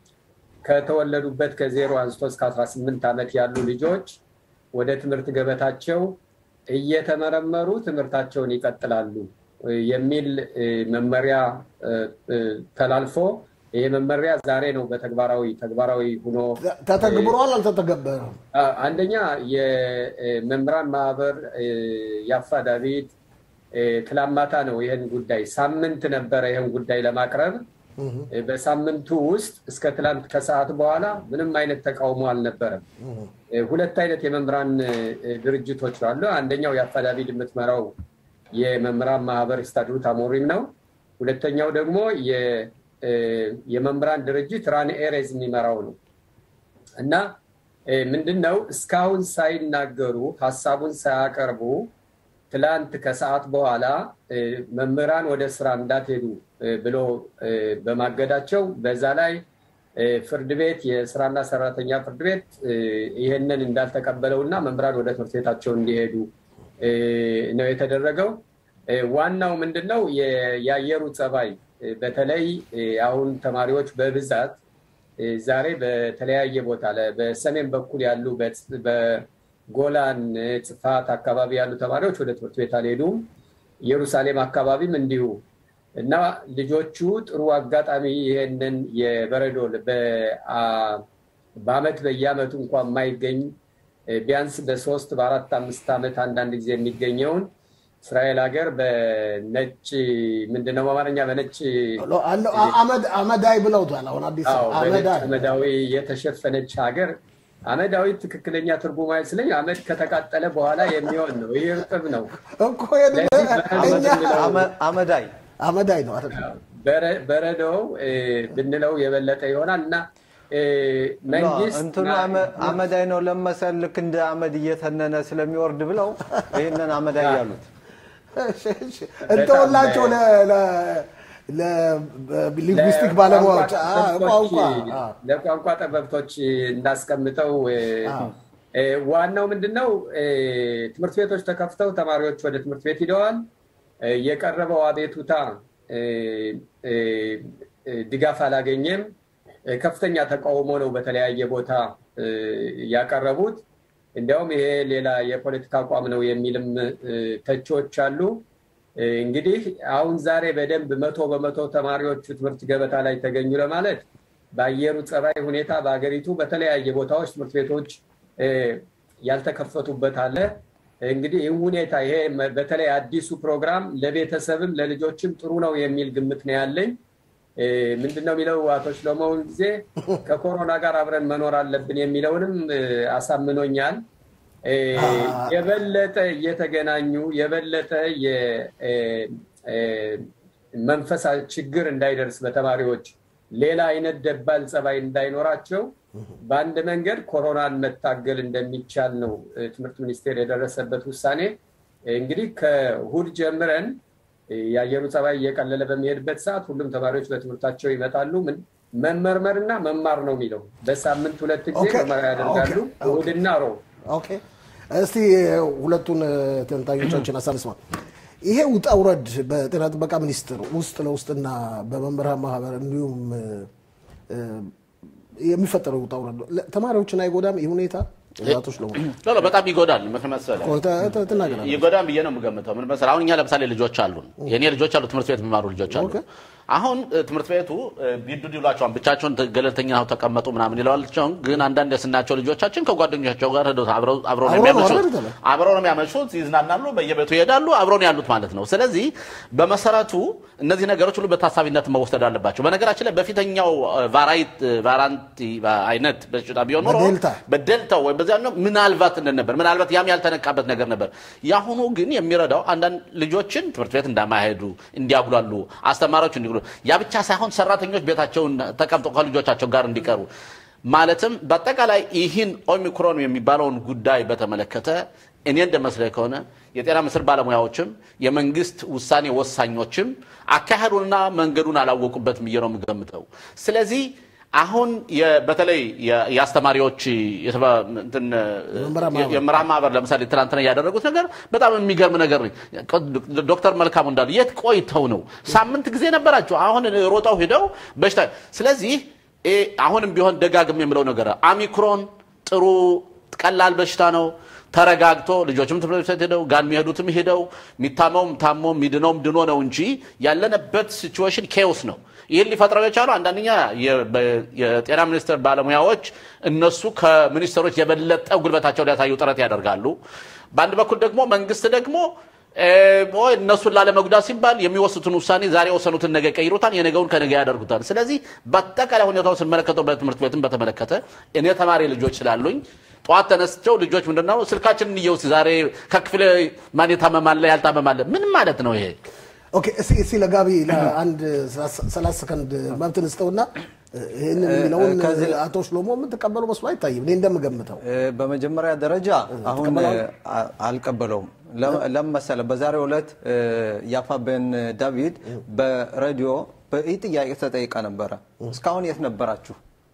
ከተወለዱበት ከዜሮ አንስቶ እስከ 18 ዓመት ያሉ ልጆች ወደ ትምህርት ገበታቸው እየተመረመሩ ትምህርታቸውን ይቀጥላሉ እ፣ የሚል እ፣ መመሪያ እ፣ እ፣ ተላልፎ ይሄ መመሪያ ዛሬ ነው በተግባራዊ ተግባራዊ ሆኖ ተ- ተተግብሯል አልተተገበረም? አ- አንደኛ የመምህራን ማህበር እ፣ ያፋ ዳዊት እ፣ ትላንት ማታ ነው ይህን ጉዳይ ሳምንት ነበረ ይህን ጉዳይ ለማቅረብ እ፣ በሳምንቱ ውስጥ እስከ ትላንት ከሰዓት በኋላ ምንም አይነት ተቃውሞ አልነበረም። እ፣ ሁለት አይነት የመምህራን እ፣ ድርጅቶች አሉ። አንደኛው የአፋ ዳዊት የምትመራው የመምህራን ማህበር ስታድሩት አሞሪም ነው። ሁለተኛው ደግሞ የ- እ፣ የመምህራን ድርጅት ራን ኤሬዝ የሚመራው ነው። እና እ፣ ምንድን ነው እስካሁን ሳይናገሩ ሀሳቡን ሳያቀርቡ ትላንት ከሰዓት በኋላ እ፣ መምህራን ወደ ስራ እንዳትሄዱ እ፣ ብሎ እ፣ በማገዳቸው በዛ ላይ እ፣ ፍርድ ቤት የስራና ሰራተኛ ፍርድ ቤት እ፣ ይህንን እንዳልተቀበለው እና መምህራን ወደ ትምህርት ቤታቸው እንዲሄዱ እ፣ ነው የተደረገው። እ፣ ዋናው ምንድን ነው የ- የአየሩ ጸባይ እ፣ በተለይ እ፣ አሁን ተማሪዎች በብዛት እ፣ ዛሬ በተለያየ ቦታ ለ- በሰሜን በኩል ያሉ በጽ- በጎላን እ፣ ጽፋት አካባቢ ያሉ ተማሪዎች ወደ ትምህርት ቤት አልሄዱም። ኢየሩሳሌም አካባቢም እንዲሁ እና ልጆቹ ጥሩ አጋጣሚ ይሄንን የበረዶ በ- አ- በአመት በየአመቱ እንኳን የማይገኝ እ፣ ቢያንስ በሶስት በአራት አምስት ዓመት አንዳንድ ጊዜ የሚገኘውን እስራኤል ሀገር በነጭ ምንድነው በአማርኛ በነጭ አለው- አ- አመድ- አመዳይ ብለውታል። አሁን አዲስ አዎ በነጭ አመዳይ አመዳዊ የተሸፈነች ሀገር አመዳዊ ትክክለኛ ትርጉም አይመስለኝ። አመድ ከተቃጠለ በኋላ የሚሆን ነው። ይህ እርጥብ ነው። እኮ የለ- ለዚህ በረዶ እኛ ብንለው- አመ- አመዳይ አመዳይ ነው አይደል? በረ- በረዶው እ፣ ብንለው የበለጠ ይሆናል እና እ፣ መንግስት እንትኑ አመ- አመዳይ ነው ለመሰል ልክ እንደ አመድ እየተነነ ስለሚወርድ ብለው ይህንን አመዳይ ያሉት እሺ፣ እሺ። እንተወላቸው ለ- ለ- ለሊንጉስቲክ ባለሙያዎች አ፣ ቋንቋ አ፣ ለቋንቋ ጠበብቶች እናስቀምጠው። እ፣ እ፣ ዋናው ምንድን ነው? እ፣ ትምህርት ቤቶች ተከፍተው ተማሪዎች ወደ ትምህርት ቤት ሂደዋል። እ፣ የቀረበው አቤቱታ እ፣ እ፣ እ፣ ድጋፍ አላገኘም። እ፣ ከፍተኛ ተቃውሞ ነው በተለያየ ቦታ እ፣ ያቀረቡት። እንዲያውም ይሄ ሌላ የፖለቲካ አቋም ነው የሚልም እ፣ ተቺዎች አሉ። እ፣ እንግዲህ አሁን ዛሬ በደንብ መቶ በመቶ ተማሪዎቹ ትምህርት ገበታ ላይ ተገኙ ለማለት በአየሩ ጸባይ ሁኔታ በሀገሪቱ በተለያየ ቦታዎች ትምህርት ቤቶች እ፣ ያልተከፈቱበት አለ። እንግዲህ ይህ ሁኔታ ይሄ መ- በተለይ አዲሱ ፕሮግራም ለቤተሰብም ለልጆችም ጥሩ ነው የሚል ግምት ነው ያለኝ። እ፣ ምንድነው የሚለው አቶ ሽለሞውን ጊዜ ከኮሮና ጋር አብረን መኖር አለብን የሚለውንም እ፣ አሳምኖኛል። እ፣ የበለጠ እየተገናኙ የበለጠ የ- እ፣ እ፣ መንፈሳ ችግር እንዳይደርስ በተማሪዎች ሌላ አይነት ደባል ጸባይ እንዳይኖራቸው በአንድ መንገድ ኮሮናን መታገል እንደሚቻል ነው እ፣ ትምህርት ሚኒስቴር የደረሰበት ውሳኔ። እንግዲህ ከእሑድ ጀምረን እ፣ የአየሩ ጸባይ እየቀለለ በሚሄድበት ሰዓት ሁሉም ተማሪዎች በትምህርታቸው ይመጣሉ። ምን መመርመርና መማር ነው የሚለው። በሳምንት ሁለት ጊዜ ኦኬ፣ ምርመራ ያደርጋሉ፣ ኦኬ፣ እሑድና ሮብ። ኦኬ እስቲ ሁለቱን ተንታኞቻችን ሀሳብ እንስማ። ይሄ ውጣ ውረድ በጤና ጥበቃ ሚኒስቴር ውስጥ ለውስጥና በመምህራን ማህበር እንዲሁም እ፣ የሚፈጠረው ውጣ ውረድ ለ- ተማሪዎችን አይጎዳም? ይህ ሁኔታ አቶ ሽሎሞ ሎ ሎ፣ በጣም ይጎዳል። ምን መሰለህ ተ- ተ- ትናገራለህ። ይጎዳል ብዬ ነው የምገምተው። ምን መሰለህ አሁን እኛ ለምሳሌ ልጆች አሉን፣ የእኔ ልጆች አሉ፣ ትምህርት ቤት የሚማሩ ልጆች አሉ። ኦኬ። አሁን እ, ትምህርት ቤቱ እ, ቢዱድ ይሏቸዋል፣ ብቻቸውን ተ- ገለልተኛ ሆነው ተቀመጡ ምናምን ይለዋቸውን። ግን አንዳንድ የስናቸው ልጆቻችን ከጓደኞቻቸው ጋር ሄደው አብረው አብረው ነው አብረው ነው የሚያመሹት፣ አይደል? አብረው ነው የሚያመሹት፣ ይዝናናሉ፣ በየቤቱ ይሄዳሉ፣ አብረው ነው ያሉት ማለት ነው። ስለዚህ በመሰረቱ እነዚህ ነገሮች ሁሉ በታሳቢነት መወሰድ አለባቸው። በነገራችን ላይ በፊተኛው እ, ቫራይት እ, ቫራንቲ አይነት በሽታ ቢሆን ኖሮ በዴልታ በደልታው ወይም በዚያ ነው ምናልባት እንደነበር ምናልባት ያም ያልተነቃበት ነገር ነበር። የአሁኑ ግን የሚረዳው አንዳንድ ልጆችን ትምህርት ቤት እንዳማሄዱ እንዲያጉላሉ፣ አስተማሪዎች እንዲጉሉ፣ ያ ብቻ ሳይሆን ሰራተኞች ቤታቸውን ተቀምጠው ከልጆቻቸው ጋር እንዲቀሩ ማለትም በአጠቃላይ ይህን ኦሚክሮን የሚባለውን ጉዳይ በተመለከተ እኔ እንደመስለኝ ከሆነ የጤና ምስር ባለሙያዎችም የመንግስት ውሳኔ ወሳኞችም አካሄዱንና መንገዱን አላወቁበትም ብዬ ነው የምገምተው። ስለዚህ አሁን የ- በተለይ የ- የአስተማሪዎች የተባ- እንትን የመምህራን ማህበር። የመምህራን ማህበር ለምሳሌ ትናንትና ያደረጉት ነገር በጣም የሚገርም ነገር ነው። ዶክተር መልካሙ እንዳሉ የት ቆይተው ነው? ሳምንት ጊዜ ነበራቸው። አሁን ሮጠው ሂደው በሽታ ስለዚህ እ አሁንም ቢሆን ደጋግም የምለው ነገር ኦሚክሮን ጥሩ ቀላል በሽታ ነው። ተረጋግቶ ልጆችም ትምህርት ቤት ሄደው ጋር የሚሄዱትም ሄደው የሚታመውም ታሞ የሚድነውም ድኖ ነው እንጂ ያለንበት ሲቹዌሽን ኬዎስ ነው። ይህን ሊፈጥረው የቻሉ አንዳንደኛ የ- በ- የጤና ሚኒስቴር ባለሙያዎች እነሱ ከሚኒስትሮች የበለጠ ጉልበታቸው ሊያሳዩ ጥረት ያደርጋሉ። በአንድ በኩል ደግሞ መንግስት ደግሞ እ፣ ወይ እነሱን ላለመጉዳት ሲባል የሚወስኑትን ውሳኔ ዛሬ የወሰኑትን ነገ ይቀይሩታል፣ የነገውን ከነገ ያደርጉታል። ስለዚህ በአጠቃላይ ሁኔታውን ስንመለከተው በትምህርት ቤትም በተመለከተ እኔ ተማሪ ልጆች ስላሉኝ ጠዋት ተነስቸው ልጆች ምንድነው ስልካችንን እየውስ ዛሬ ከክፍል ማን የታመማለ ያልታመማለ ምን ማለት ነው ይሄ? ኦኬ እስኪ እስኪ ለጋቢ ለአንድ ሰላሳ ሰከንድ መብት እንስጠውና ይህንን የሚለውን ከዚህ- አቶ ሽሎሞ የምትቀበሉ መስሎ አይታይም። እኔ እንደምገምተው እ፣ በመጀመሪያ ደረጃ አሁን ትቀበላለህ? እ፣ አ- አልቀበለውም። ለ- ለምን መሰለህ? በዛሬው ዕለት እ፣ ያፋበን ዳዊት በሬዲዮ በዚህ ጥያቄ ተጠይቃ ነበረ። እስካሁን የት ነበራችሁ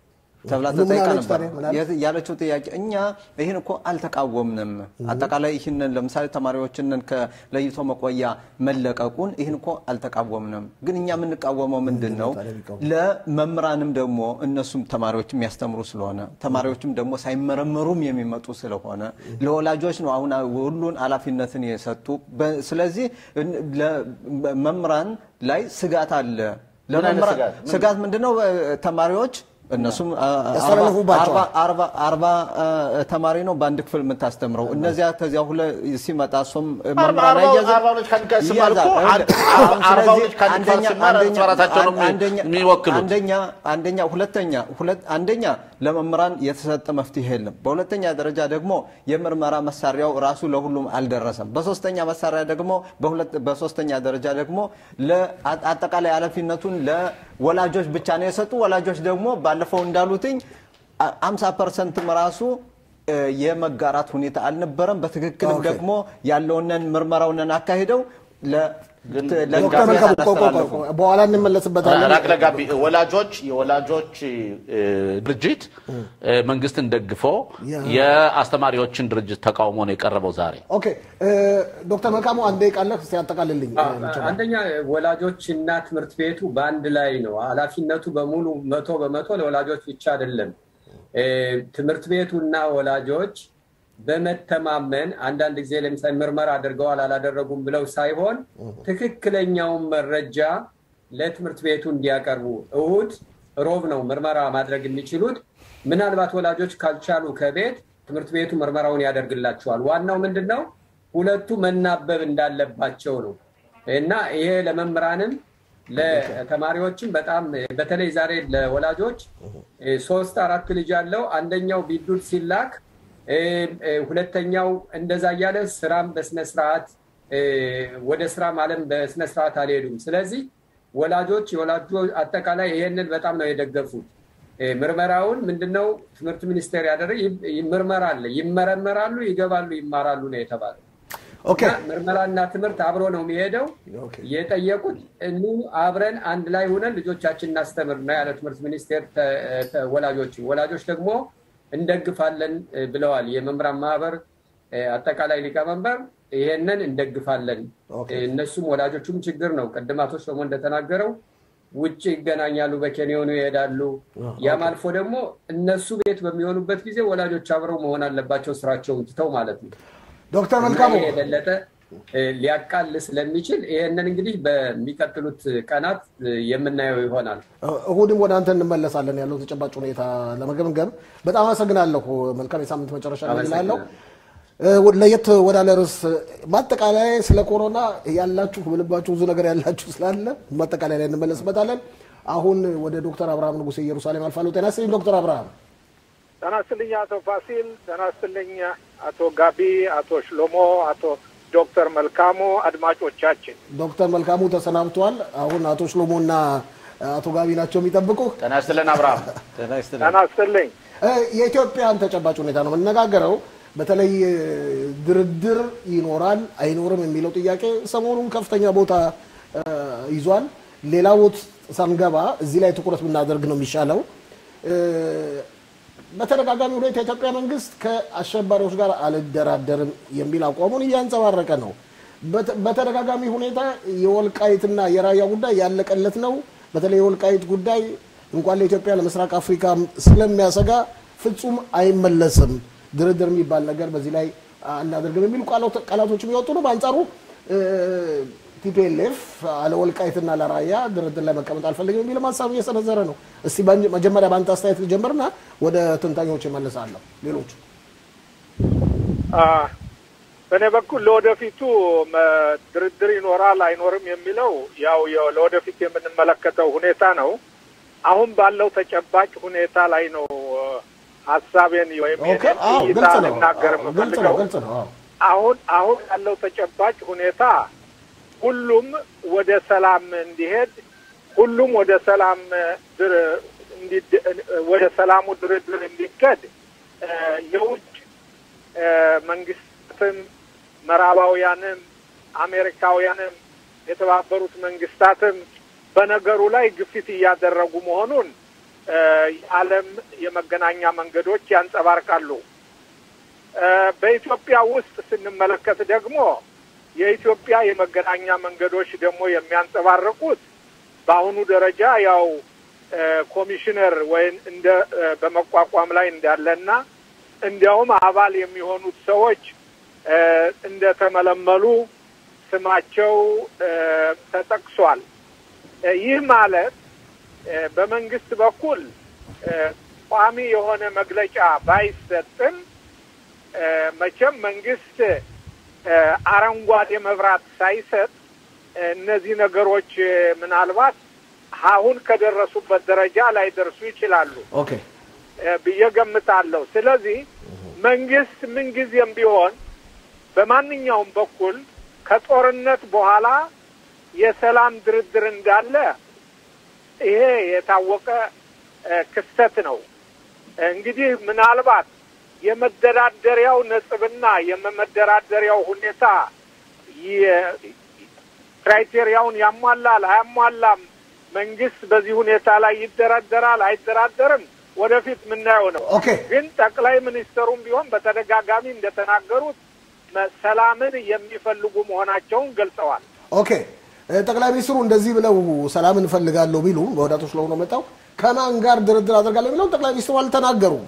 ተብላ ምን ተጠይቃ አለች ነበር። ታዲያ? ምን አለች? የት- ያለችው ጥያቄ እኛ ይህን እኮ አልተቃወምንም። አጠቃላይ ይህንን ለምሳሌ ተማሪዎችንን ከለይቶ መቆያ መለቀቁን ይህን እኮ አልተቃወምንም። ግን እኛ የምንቃወመው ምንድን ነው? ለመምህራንም ደግሞ እነሱም ተማሪዎች የሚያስተምሩ ስለሆነ ተማሪዎችም ደግሞ ሳይመረመሩም የሚመጡ ስለሆነ ለወላጆች ነው አሁን ሁሉን ኃላፊነትን የሰጡ። በ- ስለዚህ እን- ለመምህራን ላይ ስጋት አለ። ምን አይነት ለመምህራን- ስጋት? ምን- ስጋት ምንድነው? ተማሪዎች እነሱም አ- አ- ያስተላልፉባቸዋል። አርባ- አርባ- አርባ አ፣ ተማሪ ነው በአንድ ክፍል የምታስተምረው። እነዚያ ከዚያ ሁለ ሲመጣ እሱም መምህራን አርባው- አይያዝም? አርባው ልጅ ከአንድ ጋር ሲማር እኮ ይያዛል። አንድ- አሁን አርባው ስለዚህ ልጅ ከአንድ ጋር አንደኛ- ሲማር አንደኛ- ራሳቸው ነው አንደኛ- የሚወክሉት። አንደኛ አንደኛ ሁለተኛ ሁለት አንደኛ ለመምህራን የተሰጠ መፍትሄ የለም። በሁለተኛ ደረጃ ደግሞ የምርመራ መሳሪያው ራሱ ለሁሉም አልደረሰም። በሶስተኛ መሳሪያ ደግሞ በሁለት በሶስተኛ ደረጃ ደግሞ ለአ- አጠቃላይ ኃላፊነቱን ለወላጆች ብቻ ነው የሰጡ። ወላጆች ደግሞ ባለፈው እንዳሉትኝ አምሳ ፐርሰንትም ራሱ እ፣ የመጋራት ሁኔታ አልነበረም። በትክክልም ኦኬ። ደግሞ ያለውንን ምርመራውንን አካሂደው ለ- ግን ለ- ዶክተር ለጋቢ መልካሙ ቆይ፣ ቆይ፣ ቆይ፣ አላስተላለፉም። ቆይ፣ በኋላ እንመለስበታለን። ራቅ ለጋቢ ወላጆች የወላጆች እ፣ ድርጅት እ፣ መንግስትን ደግፎ ያ። የአስተማሪዎችን ድርጅት ተቃውሞ ነው የቀረበው ዛሬ። ኦኬ እ፣ ዶክተር መልካሙ አንድ ደቂቃ አለህ፣ እስኪ ያጠቃልልኝ። አንደኛ ወላጆች እና ትምህርት ቤቱ በአንድ ላይ ነው። ኃላፊነቱ በሙሉ መቶ በመቶ ለወላጆች ብቻ አይደለም። እ፣ ትምህርት ቤቱ እና ወላጆች በመተማመን አንዳንድ ጊዜ ለምሳሌ ምርመራ አድርገዋል አላደረጉም ብለው ሳይሆን ትክክለኛውን መረጃ ለትምህርት ቤቱ እንዲያቀርቡ እሁድ ሮብ ነው ምርመራ ማድረግ የሚችሉት። ምናልባት ወላጆች ካልቻሉ ከቤት ትምህርት ቤቱ ምርመራውን ያደርግላቸዋል። ዋናው ምንድን ነው? ሁለቱ መናበብ እንዳለባቸው ነው እና ይሄ ለመምህራንም ለተማሪዎችም በጣም በተለይ ዛሬ ለወላጆች እ፣ ሶስት አራት ልጅ ያለው አንደኛው ቢዱድ ሲላክ እ፣ እ፣ ሁለተኛው እንደዛ እያለ ስራም በስነስርዓት እ፣ ወደ ስራም አለም በስነስርዓት አልሄዱም። ስለዚህ ወላጆች የወላጆች አጠቃላይ ይሄንን በጣም ነው የደገፉት። እ፣ ምርመራውን ምንድነው ትምህርት ሚኒስቴር ያደረገ ይ- ምርመራ አለ። ይመረመራሉ፣ ይገባሉ፣ ይማራሉ ነው የተባለው። ኦኬ እና ምርመራና ትምህርት አብሮ ነው የሚሄደው። ኦኬ። የጠየቁት እኑ አብረን አንድ ላይ ሆነን ልጆቻችን እናስተምር ነው ያለ ትምህርት ሚኒስቴር ተ- ተ- ወላጆች ወላጆች ደግሞ እንደግፋለን እ፣ ብለዋል። የመምህራን ማህበር እ፣ አጠቃላይ ሊቀመንበር ይሄንን እንደግፋለን። ኦኬ። እ፣ እነሱም ወላጆቹም ችግር ነው። ቅድም አቶ ሰሞ እንደተናገረው ውጭ ይገናኛሉ፣ በኬንዮኑ ይሄዳሉ። ያም አልፎ ደግሞ እነሱ ቤት በሚሆኑበት ጊዜ ወላጆች አብረው መሆን አለባቸው ስራቸውን ትተው ማለት ነው። ዶክተር መልካሙ ይሄ የበለጠ ሊያቃል ስለሚችል ይሄንን እንግዲህ በሚቀጥሉት ቀናት የምናየው ይሆናል። እሁድም ወደ አንተ እንመለሳለን ያለው ተጨባጭ ሁኔታ ለመገምገም። በጣም አመሰግናለሁ። መልካም የሳምንት መጨረሻ ላለው ለየት ወዳለ ርዕስ ማጠቃላይ ስለ ኮሮና ያላችሁ በልባችሁ ብዙ ነገር ያላችሁ ስላለ ማጠቃላይ ላይ እንመለስበታለን። አሁን ወደ ዶክተር አብርሃም ንጉሴ ኢየሩሳሌም አልፋለሁ። ጤና ይስጥልኝ ዶክተር አብርሃም። ጤና ይስጥልኝ አቶ ፋሲል፣ ጤና ይስጥልኝ አቶ ጋቢ፣ አቶ ሽሎሞ፣ አቶ ዶክተር መልካሙ አድማጮቻችን። ዶክተር መልካሙ ተሰናብቷል። አሁን አቶ ሽሎሞ እና አቶ ጋቢ ናቸው የሚጠብቁ። ጤና ይስጥልን አብርሃም። ጤና ይስጥልኝ። ጤና ይስጥልኝ። የኢትዮጵያን ተጨባጭ ሁኔታ ነው የምነጋገረው። በተለይ ድርድር ይኖራል አይኖርም የሚለው ጥያቄ ሰሞኑን ከፍተኛ ቦታ ይዟል። ሌላ ቦት ሳንገባ እዚህ ላይ ትኩረት ብናደርግ ነው የሚሻለው። በተደጋጋሚ ሁኔታ የኢትዮጵያ መንግስት ከአሸባሪዎች ጋር አልደራደርም የሚል አቋሙን እያንጸባረቀ ነው። በተደጋጋሚ ሁኔታ የወልቃይትና የራያ ጉዳይ ያለቀለት ነው። በተለይ የወልቃይት ጉዳይ እንኳን ለኢትዮጵያ ለምስራቅ አፍሪካ ስለሚያሰጋ ፍጹም አይመለስም፣ ድርድር የሚባል ነገር በዚህ ላይ አናደርግም የሚሉ ቃላቶች የሚወጡ ነው። በአንጻሩ ቲፒኤልኤፍ አለ ወልቃይትና ለራያ ድርድር ላይ መቀመጥ አልፈልግም የሚል ሀሳብ እየሰነዘረ ነው። እስቲ መጀመሪያ በአንተ አስተያየት ልጀምርና ወደ ትንታኞች እመልሳለሁ። ሌሎቹ በእኔ በኩል ለወደፊቱ ድርድር ይኖራል አይኖርም የሚለው ያው ለወደፊት የምንመለከተው ሁኔታ ነው። አሁን ባለው ተጨባጭ ሁኔታ ላይ ነው ሀሳቤን ወይም እይታ ልናገር የምፈልገው። አሁን አሁን ያለው ተጨባጭ ሁኔታ ሁሉም ወደ ሰላም እንዲሄድ ሁሉም ወደ ሰላም ወደ ሰላሙ ድርድር እንዲከድ የውጭ መንግስታትም ምዕራባውያንም አሜሪካውያንም የተባበሩት መንግስታትም በነገሩ ላይ ግፊት እያደረጉ መሆኑን የዓለም የመገናኛ መንገዶች ያንጸባርቃሉ። በኢትዮጵያ ውስጥ ስንመለከት ደግሞ የኢትዮጵያ የመገናኛ መንገዶች ደግሞ የሚያንጸባርቁት በአሁኑ ደረጃ ያው ኮሚሽነር ወይም እንደ በመቋቋም ላይ እንዳለና እንዲያውም አባል የሚሆኑት ሰዎች እንደተመለመሉ ስማቸው ተጠቅሷል። ይህ ማለት በመንግስት በኩል ቋሚ የሆነ መግለጫ ባይሰጥም መቼም መንግስት አረንጓዴ መብራት ሳይሰጥ እነዚህ ነገሮች ምናልባት አሁን ከደረሱበት ደረጃ ላይደርሱ ይችላሉ ብዬ ገምታለሁ። ስለዚህ መንግስት ምንጊዜም ቢሆን በማንኛውም በኩል ከጦርነት በኋላ የሰላም ድርድር እንዳለ ይሄ የታወቀ ክስተት ነው። እንግዲህ ምናልባት የመደራደሪያው ነጥብና የመደራደሪያው ሁኔታ ክራይቴሪያውን ያሟላል አያሟላም፣ መንግስት በዚህ ሁኔታ ላይ ይደራደራል አይደራደርም፣ ወደፊት የምናየው ነው። ግን ጠቅላይ ሚኒስትሩም ቢሆን በተደጋጋሚ እንደተናገሩት ሰላምን የሚፈልጉ መሆናቸውን ገልጸዋል። ኦኬ ጠቅላይ ሚኒስትሩ እንደዚህ ብለው ሰላም እንፈልጋለሁ ቢሉ በወዳቶች ስለሆነ መጣው ከማን ጋር ድርድር አደርጋለሁ የሚለው ጠቅላይ ሚኒስትሩ አልተናገሩም።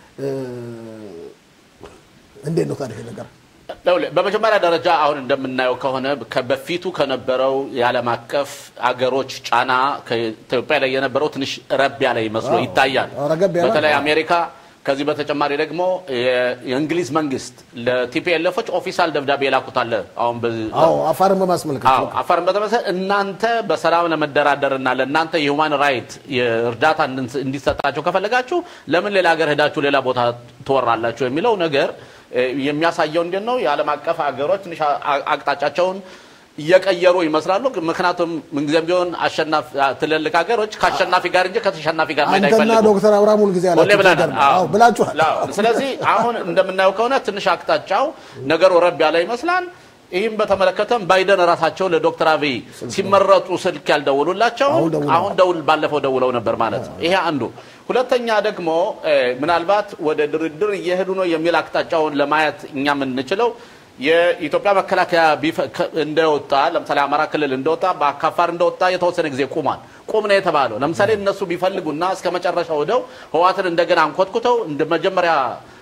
እንዴት ነው ታዲያ ነገር? በመጀመሪያ ደረጃ አሁን እንደምናየው ከሆነ በፊቱ ከነበረው የዓለም አቀፍ አገሮች ጫና ከኢትዮጵያ ላይ የነበረው ትንሽ ረብ ያለ ይመስሎ ይታያል። በተለይ አሜሪካ ከዚህ በተጨማሪ ደግሞ የእንግሊዝ መንግስት ለቲፒኤልኤፎች ኦፊሳል ደብዳቤ የላኩታለ አሁን አፋርን በማስመልከት አፋርን በተመሰ እናንተ በሰላም ለመደራደርና ለእናንተ የሁማን ራይት እርዳታ እንዲሰጣቸው ከፈለጋችሁ ለምን ሌላ ሀገር ሄዳችሁ ሌላ ቦታ ትወራላችሁ የሚለው ነገር የሚያሳየው እንዴት ነው የዓለም አቀፍ ሀገሮች ትንሽ አቅጣጫቸውን እየቀየሩ ይመስላሉ። ምክንያቱም ምንጊዜም ቢሆን ትልልቅ ሀገሮች ከአሸናፊ ጋር እንጂ ከተሸናፊ ጋር መሄድ አንተና አይፈልጉም። ዶክተር አብርሃም ሁልጊዜ ሁሌ ብለናል። ያላችሁ አዎ። ብላችኋል። አዎ። ስለዚህ አሁን እንደምናየው ከሆነ ትንሽ አቅጣጫው ነገሩ ረብ ያለ ይመስላል። ይህም በተመለከተም ባይደን ራሳቸው ለዶክተር አብይ ሲመረጡ ስልክ ያልደውሉላቸው አሁን ደውለዋል። አሁን ደውል ባለፈው ደውለው ነበር ማለት ነው። ይሄ አንዱ። ሁለተኛ ደግሞ እ፣ ምናልባት ወደ ድርድር እየሄዱ ነው የሚል አቅጣጫውን ለማየት እኛ የምንችለው የኢትዮጵያ መከላከያ ቢፈ- ከ- እንደወጣ ለምሳሌ አማራ ክልል እንደወጣ በአካፋር እንደወጣ የተወሰነ ጊዜ ቁሟል። ቁም ነው የተባለው። ለምሳሌ እነሱ ቢፈልጉና እስከ መጨረሻ ወደው ህዋትን እንደገና አንኮትኩተው እንደ መጀመሪያ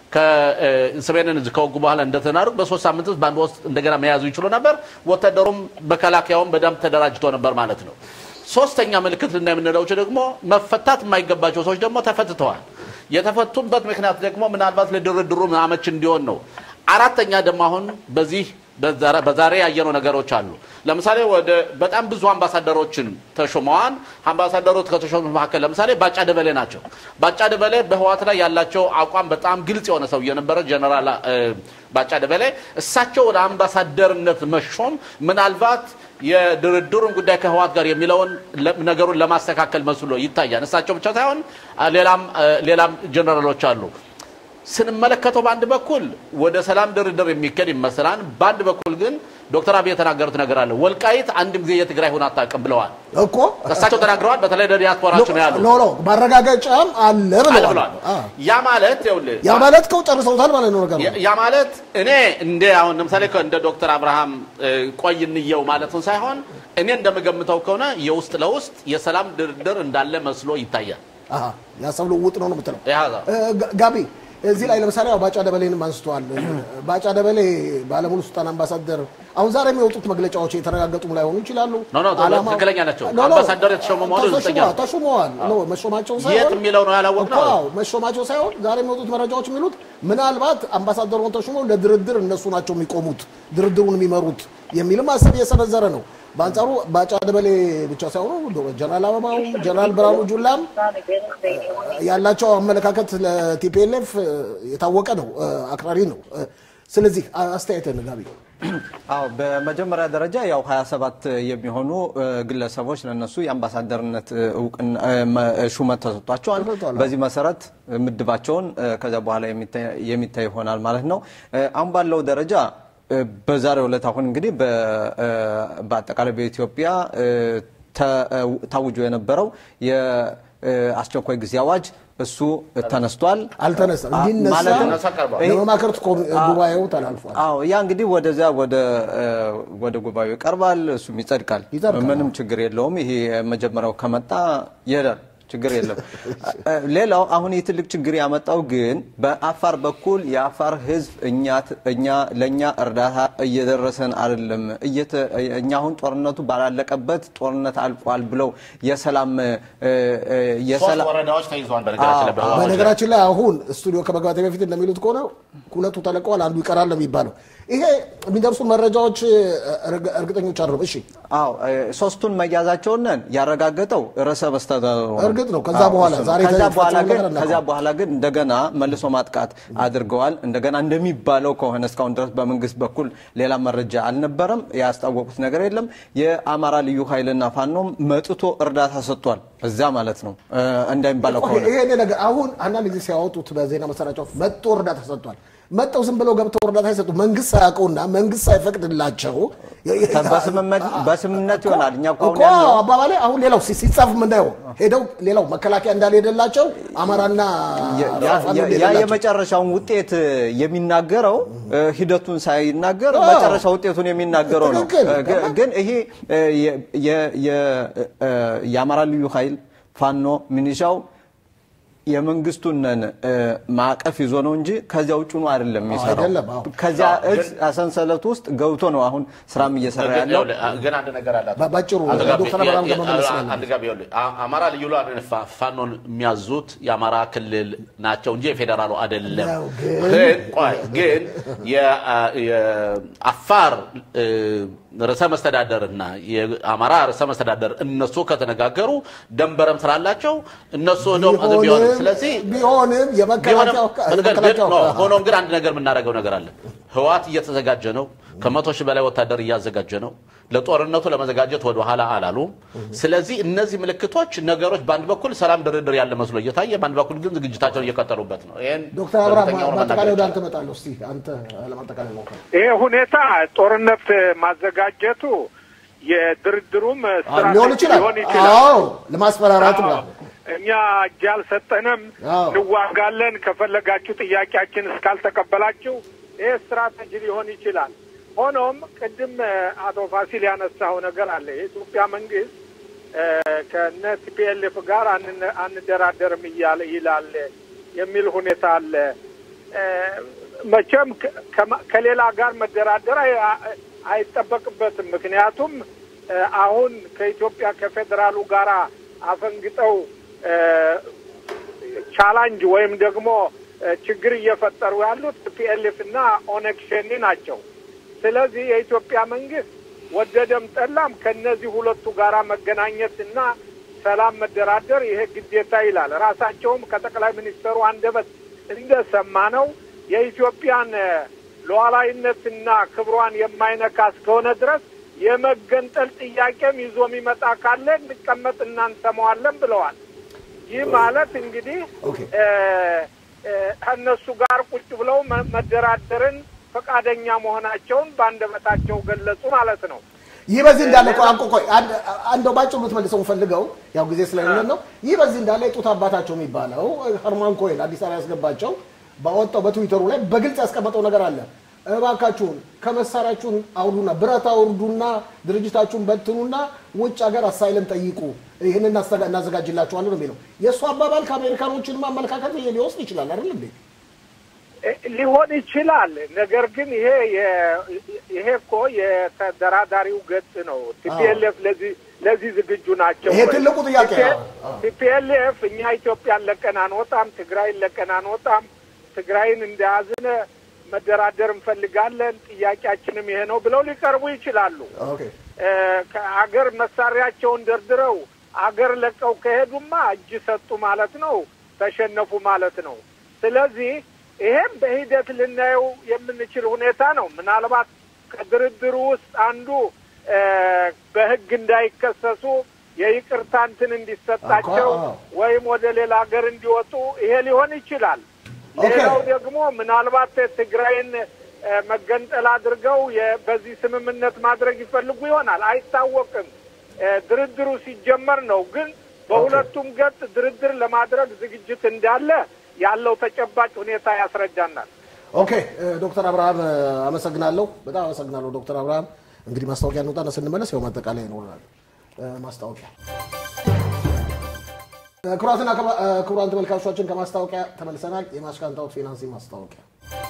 ከሰሜንን እዝ ከወጉ በኋላ እንደተናደርጉ በሶስት ሳምንት ውስጥ በአንድ ውስጥ እንደገና መያዙ ይችሉ ነበር። ወታደሩም መከላከያውም በደንብ ተደራጅቶ ነበር ማለት ነው። ሶስተኛ ምልክት ልናይ የምንለው ደግሞ መፈታት የማይገባቸው ሰዎች ደግሞ ተፈትተዋል። የተፈቱበት ምክንያት ደግሞ ምናልባት ለድርድሩ አመች እንዲሆን ነው። አራተኛ ደግሞ አሁን በዚህ በዛሬ- በዛሬ ያየነው ነገሮች አሉ። ለምሳሌ ወደ በጣም ብዙ አምባሳደሮችን ተሾመዋል። አምባሳደሮች ከተሾሙት መካከል ለምሳሌ ባጫ ደበሌ ናቸው። ባጫ ደበሌ በህዋት ላይ ያላቸው አቋም በጣም ግልጽ የሆነ ሰው የነበረ ጀነራል እ፣ ባጫ ደበሌ እሳቸው ወደ አምባሳደርነት መሾም ምናልባት የድርድሩን ጉዳይ ከህዋት ጋር የሚለውን ለ- ነገሩን ለማስተካከል መስሎ ይታያል። እሳቸው ብቻ ሳይሆን አ፣ ሌላም አ፣ ሌላም ጀነራሎች አሉ። ስንመለከተው በአንድ በኩል ወደ ሰላም ድርድር የሚካሄድ ይመስላል። በአንድ በኩል ግን ዶክተር አብይ የተናገሩት ነገር አለ። ወልቃይት አንድም ጊዜ የትግራይ ሆና አታውቅም ብለዋል። እኮ እሳቸው ተናግረዋል። በተለይ ለዲያስፖራችን ነው ያሉ ኖ ኖ ማረጋገጫም አለ አለ ብለዋል። ብለዋል። አ። ያ ማለት ይኸውልህ ያ ማለት ከው ጨርሰውታል ማለት ነው ነገሩ። ያ- ያ ማለት እኔ እንደ አሁን ለምሳሌ ከ- እንደ ዶክተር አብርሃም እ፣ ቆይ እንየው ማለቱን ሳይሆን እኔ እንደምገምተው ከሆነ የውስጥ ለውስጥ የሰላም ድርድር እንዳለ መስሎ ይታያል። አሃ የሀሳብ ልውውጥ ነው ነው የምትለው ያ እ፣ ጋ- ጋቢ እዚህ ላይ ለምሳሌ ያው ባጫ ደበሌንም አንስተዋል። ባጫ ደበሌ ባለሙሉ ስልጣን አምባሳደር አሁን ዛሬ የሚወጡት መግለጫዎች የተረጋገጡም ላይሆኑ ይችላሉ። ኖ፣ ኖ፣ ዓላማው- ትክክለኛ ናቸው። ኖ፣ ኖ፣ አምባሳደር የተሾሙ መሆኑ ተሾመዋል፣ እርግጠኛ ነው። ተሾመዋል። ኖ መሾማቸው የት ሳይሆን የሚለው ነው ያላወቅነው። እኮ አዎ፣ መሾማቸው ሳይሆን ዛሬ የሚወጡት መረጃዎች የሚሉት ምናልባት አምባሳደር ሆነው ተሾመው ለድርድር እነሱ ናቸው የሚቆሙት ድርድሩን የሚመሩት የሚልም ሀሳብ እየሰነዘረ ነው። በአንጻሩ ባጫ ደበሌ ብቻ ሳይሆኑ ጀነራል አበባውም ጀነራል ብርሃኑ ጁላም ያላቸው አመለካከት ለቲፒኤልኤፍ የታወቀ ነው፣ አክራሪ ነው። ስለዚህ አስተያየትን ጋቢ አዎ በመጀመሪያ ደረጃ ያው 27 የሚሆኑ እ፣ ግለሰቦች ለነሱ የአምባሳደርነት እ፣ እውቅና እ፣ መ- እ፣ ሹመት ተሰጥቷቸዋል። ተሰጥቷል። በዚህ መሰረት እ፣ ምድባቸውን እ፣ ከዚያ በኋላ የሚታይ- የሚታይ ይሆናል ማለት ነው። እ፣ አሁን ባለው ደረጃ እ፣ በዛሬው ዕለት አሁን እንግዲህ በ- እ፣ በአጠቃላይ በኢትዮጵያ እ፣ ተ- እ፣ ታውጆ የነበረው የአስቸኳይ ጊዜ አዋጅ እሱ ተነስቷል። አልተነሳም። እንዲነሳ ማለትም ተነሳ ቀርቧል። ለመማከርት ኮሚ- ጉባኤው ተላልፏል። አዎ ያ እንግዲህ ወደዚያ ወደ እ፣ ወደ ጉባኤው ይቀርባል፣ እሱም ይጸድቃል። ይጸድቃል። ምንም ችግር የለውም። ይሄ መጀመሪያው ከመጣ ይሄዳል፣ ችግር የለም። እ፣ ሌላው አሁን ይህ ትልቅ ችግር ያመጣው ግን በአፋር በኩል የአፋር ሕዝብ እኛ እኛ ለእኛ እርዳታ እየደረሰን አይደለም፣ እየተ- እኛ አሁን ጦርነቱ ባላለቀበት ጦርነት አልቋል ብለው የሰላም እ፣ እ፣ ሶስት የሰላም ወረዳዎች ተይዘዋል። በነገራችን ላይ በህወሓት በነገራችን ላይ አሁን ስቱዲዮ ከመግባቴ በፊት እንደሚሉት ከሆነ ሁለቱ ተለቀዋል፣ አንዱ ይቀራል ነው የሚባለው። ይሄ የሚደርሱ መረጃዎች እርግ- እርግጠኞች አይደሉም። እሺ አዎ እ፣ ሶስቱን መያዛቸውን ያረጋገጠው ርዕሰ መስተዳድሩ ነው። እርግጥ ነው። ከዛ አዎ፣ በኋላ እሱ ነው። ዛሬ ከዛ የተፈጸመው በኋላ ግን ነገር እናውቀው። ከዛ በኋላ ግን እንደገና መልሶ ማጥቃት አድርገዋል። እንደገና እንደሚባለው ከሆነ እስካሁን ድረስ በመንግስት በኩል ሌላ መረጃ አልነበረም። ያስታወቁት ነገር የለም። የአማራ ልዩ ኃይልና ፋኖም መጥቶ እርዳታ ሰጥቷል። እዛ ማለት ነው እ፣ እንደሚባለው ከሆነ ይሄ ነገር አሁን አንዳንድ ጊዜ ሲያወጡት በዜና መሰራጫዎች መጥቶ እርዳታ ሰጥቷል። መጥተው ዝም ብለው ገብተው እርዳታ አይሰጡ። መንግስት ሳያውቀውና መንግስት ሳይፈቅድላቸው በስምምነት በስምምነት ይሆናል። እኛ እኮ አሁን እኮ ያልነው አባባሌ አሁን ሌላው ሲ- ሲጻፍ የምናየው ሄደው ሌላው መከላከያ እንዳልሄደላቸው አማራና ያ- ፋኖ ያ- ያ እንደሌላቸው። የመጨረሻውን ውጤት የሚናገረው እ፣ ሂደቱን ሳይናገር መጨረሻ ውጤቱን የሚናገረው ነው። ትክክል። እ፣ ግ- ግን ይሄ እ፣ የ- የ- የ- እ፣ የአማራ ልዩ ኃይል ፋኖ ሚኒሻው የመንግስቱን እ፣ ማዕቀፍ ይዞ ነው እንጂ ከዚያ ውጭ ነው አይደለም የሚሰራው። አይደለም፣ አዎ። ከዚያ አዎ፣ እዝ ሰንሰለት ውስጥ ገብቶ ነው አሁን ስራም እየሰራ ግን ያለው። ይኸውልህ፣ ግን አንድ ነገር አላት። በ- ባጭሩ አንድ ጋቢ- ዶክተር አብርሃም ጋር መመለስ አ- ስላለ አንድ ጋቢ ይኸውልህ፣ አ- አማራ ልዩ ኃይል ፋ- ፋኖን የሚያዙት የአማራ ክልል ናቸው እንጂ የፌዴራሉ አይደለም። ነው፣ ግን- ግን ቆይ ግን የ- የአፋር እ፣ ርዕሰ መስተዳደርና የአማራ ርዕሰ መስተዳደር እነሱ ከተነጋገሩ ደንበረም ስላላቸው እነሱ ሄደው ቢሆንም ቢሆንም ስለዚህ ቢሆንም የመከላከያው ቢሆንም የመከላከያው ግን- ኖ፣ ሆኖም ግን አንድ ነገር የምናደርገው ነገር አለ። ህወሓት እየተዘጋጀ ነው። ከመቶ ሺህ በላይ ወታደር እያዘጋጀ ነው። ለጦርነቱ ለመዘጋጀት ወደ ኋላ አላሉም። ስለዚህ እነዚህ ምልክቶች ነገሮች በአንድ በኩል ሰላም ድርድር ያለ መስሎ እየታየ በአንድ በኩል ግን ዝግጅታቸውን እየቀጠሉበት ነው። ይሄን ዶክተር አብርሃም በእርግጠኛ ሆኖ በአጠቃላይ ወደ መናገር አንተ እመጣለሁ። እስቲ አንተ ለማጠቃላይ ሞክር። ይሄ ሁኔታ ጦርነት ማዘጋጀቱ የድርድሩም ስትራቴጂ ሊሆን ይችላል። ሊሆን ይችላል። አዎ ለማስፈራራት አዎ። ነው። እኛ እጅ አልሰጠንም፣ አዎ። እንዋጋለን፣ ከፈለጋችሁ ጥያቄያችን እስካልተቀበላችሁ ይሄ ስትራቴጂ ሊሆን ይችላል። ሆኖም ቅድም እ፣ አቶ ፋሲል ያነሳው ነገር አለ። የኢትዮጵያ መንግስት እ፣ ከነ ቲፒኤልኤፍ ጋር አንነ- አንደራደርም እያለ ይላል የሚል ሁኔታ አለ። እ፣ መቼም ከ- ከማ- ከሌላ ጋር መደራደር አይ- አይጠበቅበትም። ምክንያቱም እ፣ አሁን ከኢትዮጵያ ከፌዴራሉ ጋር አፈንግጠው እ፣ ቻላንጅ ወይም ደግሞ እ፣ ችግር እየፈጠሩ ያሉት ፒኤልኤፍ እና ኦነግ ሸኔ ናቸው። ስለዚህ የኢትዮጵያ መንግስት ወደደም ጠላም ከነዚህ ሁለቱ ጋራ መገናኘት እና ሰላም መደራደር ይሄ ግዴታ ይላል። ራሳቸውም ከጠቅላይ ሚኒስትሩ አንደበት እንደሰማ ነው የኢትዮጵያን እ፣ ሉዓላዊነትና ክብሯን የማይነካ እስከሆነ ድረስ የመገንጠል ጥያቄም ይዞ የሚመጣ ካለ እንቀመጥ እና እንሰማዋለን ብለዋል። ይህ ማለት እንግዲህ ኦኬ። እ፣ እ፣ ከእነሱ ጋር ቁጭ ብለው መ- መደራደርን ፈቃደኛ መሆናቸውን በአንደበታቸው ገለጹ ማለት ነው። ይህ በዚህ እንዳለ ቆይ አንቆ ቆይ አንድ- አንደው ባጭሩ ልትመልሰው ፈልገው ያው ጊዜ ስለሌለን ነው። ይህ በዚህ እንዳለ የጡት አባታቸው የሚባለው ሀርማን ኮይን አዲስ አበባ ያስገባቸው ባወጣው በትዊተሩ ላይ በግልጽ ያስቀመጠው ነገር አለ። እባካችሁን ከመሳሪያችሁን አውርዱና ብረት አውርዱና ድርጅታችሁን በትኑና ውጭ ሀገር አሳይለም ጠይቁ፣ ይህን እናስተጋ- እናዘጋጅላችኋለን ነው የሚለው። የእሱ አባባል ከአሜሪካኖችንም አመለካከት ሊወስድ ይችላል አይደል እንዴ? እ- ሊሆን ይችላል። ነገር ግን ይሄ የ- ይሄ እኮ የተደራዳሪው ገጽ ነው። ቲፒኤልኤፍ ለዚህ ለዚህ ዝግጁ ናቸው። ይሄ ትልቁ ጥያቄ ነው። አዎ። ቲፒኤልኤፍ እኛ ኢትዮጵያን ለቀን አንወጣም፣ ትግራይን ለቀን አንወጣም፣ ትግራይን እንደያዝን መደራደር እንፈልጋለን፣ ጥያቄያችንም ይሄ ነው ብለው ሊቀርቡ ይችላሉ። ኦኬ እ፣ ከአገር መሳሪያቸውን ደርድረው አገር ለቀው ከሄዱማ እጅ ሰጡ ማለት ነው፣ ተሸነፉ ማለት ነው። ስለዚህ ይሄም በሂደት ልናየው የምንችል ሁኔታ ነው። ምናልባት ከድርድሩ ውስጥ አንዱ እ፣ በሕግ እንዳይከሰሱ የይቅርታ እንትን እንዲሰጣቸው አዎ፣ አዎ። ወይም ወደ ሌላ ሀገር እንዲወጡ ይሄ ሊሆን ይችላል። ኦኬ። ሌላው ደግሞ ምናልባት ትግራይን እ፣ መገንጠል አድርገው የ- በዚህ ስምምነት ማድረግ ይፈልጉ ይሆናል፣ አይታወቅም። እ፣ ድርድሩ ሲጀመር ነው። ግን በሁለቱም ገጽ ድርድር ለማድረግ ዝግጅት እንዳለ ያለው ተጨባጭ ሁኔታ ያስረዳናል። ኦኬ እ፣ ዶክተር አብርሃም እ፣ አመሰግናለሁ። በጣም አመሰግናለሁ ዶክተር አብርሃም። እንግዲህ ማስታወቂያ እንውጣና ስንመለስ ያው ማጠቃለያ ይኖረናል። እ፣ ማስታወቂያ እ፣ ክቡራትና ክቡራ- እ፣ ክቡራን ተመልካቾቻችን ከማስታወቂያ ተመልሰናል። የማሽካንታዎት ፊናንሲንግ ማስታወቂያ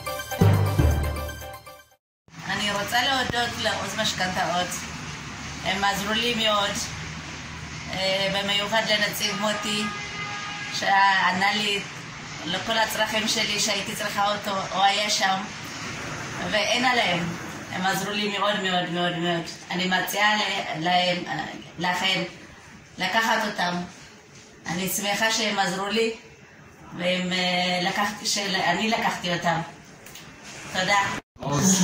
אני רוצה להודות לעוז משכנתאות. הם עזרו לי מאוד, אה, במיוחד לנציב מוטי, שענה לי לכל הצרכים שלי שהייתי צריכה אותו, הוא היה שם, ואין עליהם. הם עזרו לי מאוד מאוד מאוד מאוד. אני מציעה ל- להם, אה, לכם לקחת אותם. אני שמחה שהם עזרו לי, והם אה, לקחתי, שאני לקחתי אותם. תודה. עוז,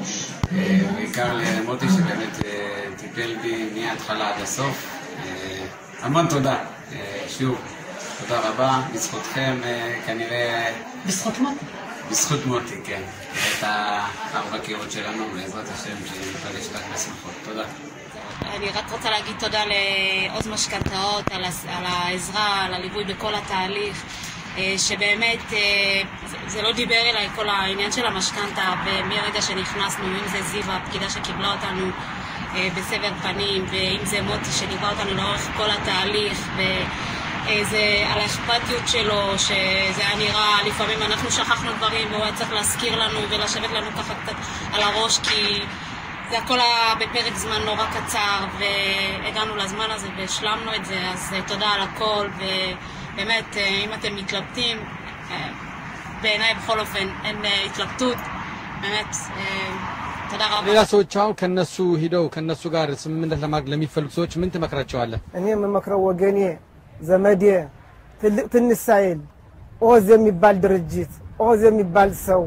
אה, בעיקר למוטי שבאמת אה, טיפל בי מההתחלה עד הסוף. אה, המון תודה. אה, שוב, תודה רבה. בזכותכם אה, כנראה... בזכות מוטי. בזכות מוטי, כן. את הארבע קירות שלנו, בעזרת השם, שניפגש רק בשמחות. תודה. אני רק רוצה להגיד תודה לעוז משכנתאות על, הס- על העזרה, על הליווי בכל התהליך, אה, שבאמת אה, זה, זה לא דיבר אליי כל העניין של המשכנתה, ומרגע שנכנסנו, אם זה זיווה, הפקידה שקיבלה אותנו אה, בסבר פנים, ואם זה מוטי שליווה אותנו לאורך כל התהליך, ו... אה, זה על האכפתיות שלו, שזה היה נראה, לפעמים אנחנו שכחנו דברים והוא היה צריך להזכיר לנו ולשבת לנו ככה קצת על הראש כי זה הכל היה בפרק זמן נורא קצר והגענו לזמן הזה והשלמנו את זה, אז אה, תודה על הכל ובאמת, אה, אם אתם מתלבטים, אה, בעיניי בכל אופן אין אה, התלבטות, באמת, אה, תודה רבה. ሌላ ሰዎች አሁን ከነሱ ሂደው ከነሱ ጋር ስምምነት ለማድረግ ለሚፈልጉ ሰዎች ምን ትመክራቸዋለህ? እኔ የምመክረው ወገኔ ዘመዴ ትልቅ ትንሽ ሳይል ኦዝ የሚባል ድርጅት ኦዝ የሚባል ሰው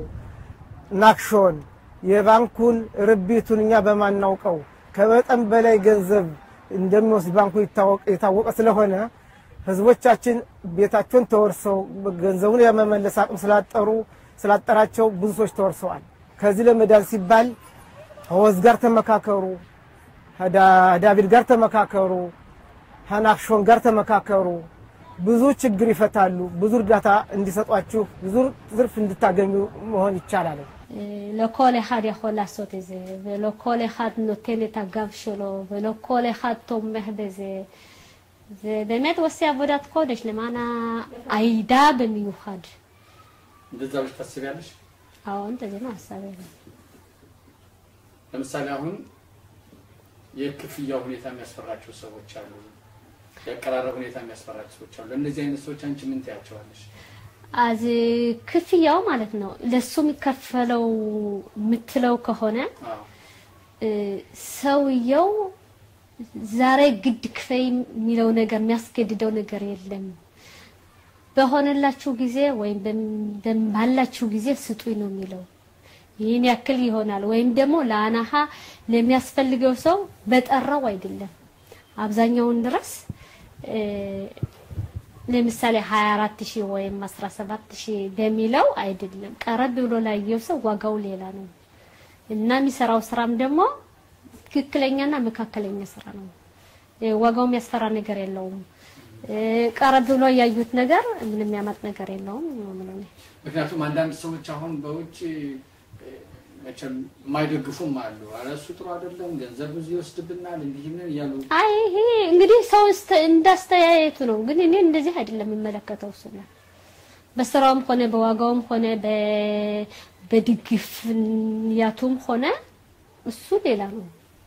ናክሾን የባንኩን ርቢቱን እኛ በማናውቀው ከመጠን በላይ ገንዘብ እንደሚወስድ ባንኩ ይታወቅ- የታወቀ ስለሆነ ህዝቦቻችን ቤታቸውን ተወርሰው ገንዘቡን የመመለስ አቅም ስላጠሩ ስላጠራቸው ብዙ ሰዎች ተወርሰዋል። ከዚህ ለመዳን ሲባል ከወዝ ጋር ተመካከሩ፣ ከዳ- ዳቪድ ጋር ተመካከሩ፣ ከናክሾን ጋር ተመካከሩ። ብዙ ችግር ይፈታሉ። ብዙ እርዳታ እንዲሰጧችሁ፣ ብዙ ትርፍ እንድታገኙ መሆን ይቻላል። לא כל אחד יכול לעשות את זה, ולא כל אחד נותן את הגב שלו, ולא כל אחד תומך בזה. זה באמת הוא עושה עבודת קודש למען העדה במיוחד. እንደዛ ብለሽ ታስቢያለሽ? አዎ እንደዚህ ነው ሀሳቤ። ለምሳሌ አሁን የክፍያ ሁኔታ የሚያስፈራቸው ሰዎች አሉ። የአቀራረብ ሁኔታ የሚያስፈራቸው ሰዎች አሉ። ለእነዚህ አይነት ሰዎች አንቺ ምን ትያቸዋለሽ? አዝ ክፍያው ማለት ነው ለሱ የሚከፈለው የምትለው ከሆነ አዎ እ፣ ሰውየው ዛሬ ግድ ክፈይ የሚለው ነገር የሚያስገድደው ነገር የለም። በሆነላችሁ ጊዜ ወይም በም- በም- ባላችሁ ጊዜ ስጡኝ ነው የሚለው። ይህን ያክል ይሆናል ወይም ደግሞ ለአናሃ ለሚያስፈልገው ሰው በጠራው አይደለም። አብዛኛውን ድረስ እ፣ ለምሳሌ 24 ሺህ ወይም 17 ሺህ በሚለው አይደለም። ቀረብ ብሎ ላየው ሰው ዋጋው ሌላ ነው እና የሚሰራው ስራም ደግሞ ትክክለኛና መካከለኛ ስራ ነው። እ፣ ዋጋው የሚያስፈራ ነገር የለውም። እ፣ ቀረብ ብሎ ያዩት ነገር ምንም የሚያመጥ ነገር የለውም ነው የምለው እኔ። ምክንያቱም አንዳንድ ሰዎች አሁን በውጭ እ፣ መቼም የማይደግፉም አሉ። ኧረ እሱ ጥሩ አይደለም፣ ገንዘብ ብዙ ይወስድብናል፣ እንዲህ ምን እያሉ አይ ይሄ እንግዲህ ሰው እስተ- እንዳስተያየቱ ነው። ግን እኔ እንደዚህ አይደለም የሚመለከተው እሱ ነው። በስራውም ሆነ በዋጋውም ሆነ በ- በድግፍያቱም ሆነ እሱ ሌላ ነው።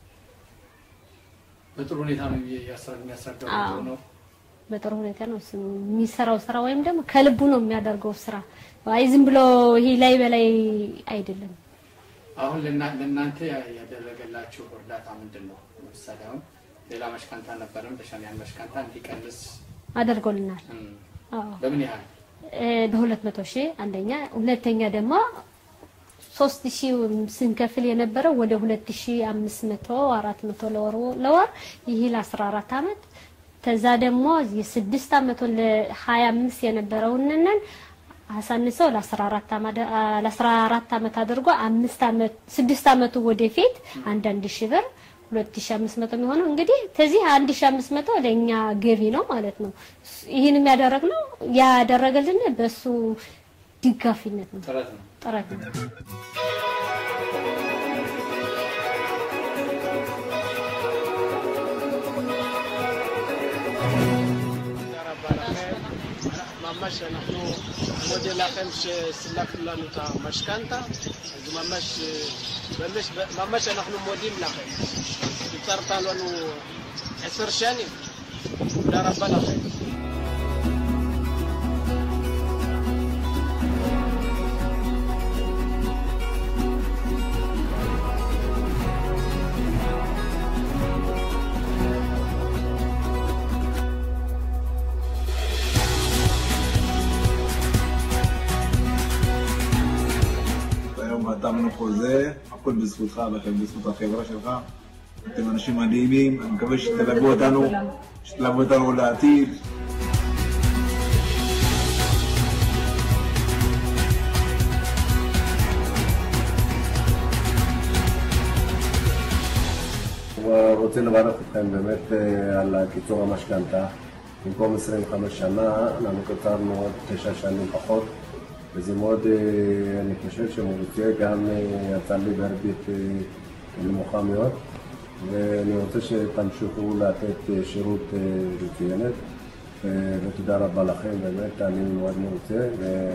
በጥሩ ሁኔታ ነው እያስረ- የሚያስረዳው አዎ። ጥሩ ነው። በጥሩ ሁኔታ ነው እሱ የሚሰራው ስራ ወይም ደግሞ ከልቡ ነው የሚያደርገው ስራ። አይ ዝም ብሎ ይሄ ላይ በላይ አይደለም። አሁን ለና- ለእናንተ ያ- ያደረገላችሁ እርዳታ ምንድን ነው? ለምሳሌ አሁን ሌላ መሽካንታ ነበረም ተሸሚያን መሽካንታ እንዲቀንስ አደርጎልናል። እም፣ አዎ በምን ያህል እ፣ በሁለት መቶ ሺህ አንደኛ፣ ሁለተኛ ደግሞ ሶስት ሺህ ስንከፍል የነበረው ወደ ሁለት ሺህ አምስት መቶ አራት መቶ ለወር ለወር ይህ ለአስራ አራት አመት ከዛ ደግሞ የስድስት አመቱን ለሀያ አምስት የነበረውንንን አሳንሰው ለአስራ አራት አመት ለአስራ አራት አመት አድርጎ አምስት አመት ስድስት አመቱ ወደፊት አንዳንድ ሺህ ብር ሁለት ሺህ አምስት መቶ የሚሆነው እንግዲህ ከዚህ አንድ ሺህ አምስት መቶ ለእኛ ገቢ ነው ማለት ነው። ይህንም ያደረግነው ያደረገልን በሱ ድጋፊነት ነው ጥረት ነው። ጥረት ነው። ממש אנחנו מודה לכם שסלחתם לנו את המשכנתה, אז ממש, ממש, ממש אנחנו מודים לכם. קיצרת לנו עשר שנים, תודה רבה לכם. היום חתמנו חוזה, הכל בזכותך ובזכות החברה שלך. אתם אנשים מדהימים, אני מקווה שתלוו אותנו, שתלוו אותנו לעתיד. רוצה לברך אתכם באמת אה, על קיצור המשכנתה. במקום 25 שנה, אנחנו קצרנו עוד תשע שנים פחות, וזה מאוד, אה, אני חושב שמרוצה, גם אה, יצא לי בריבית אה, נמוכה מאוד, ואני רוצה שתמשיכו לתת אה, שירות אה, מצוינת, אה, ותודה רבה לכם, באמת, אני מאוד מרוצה,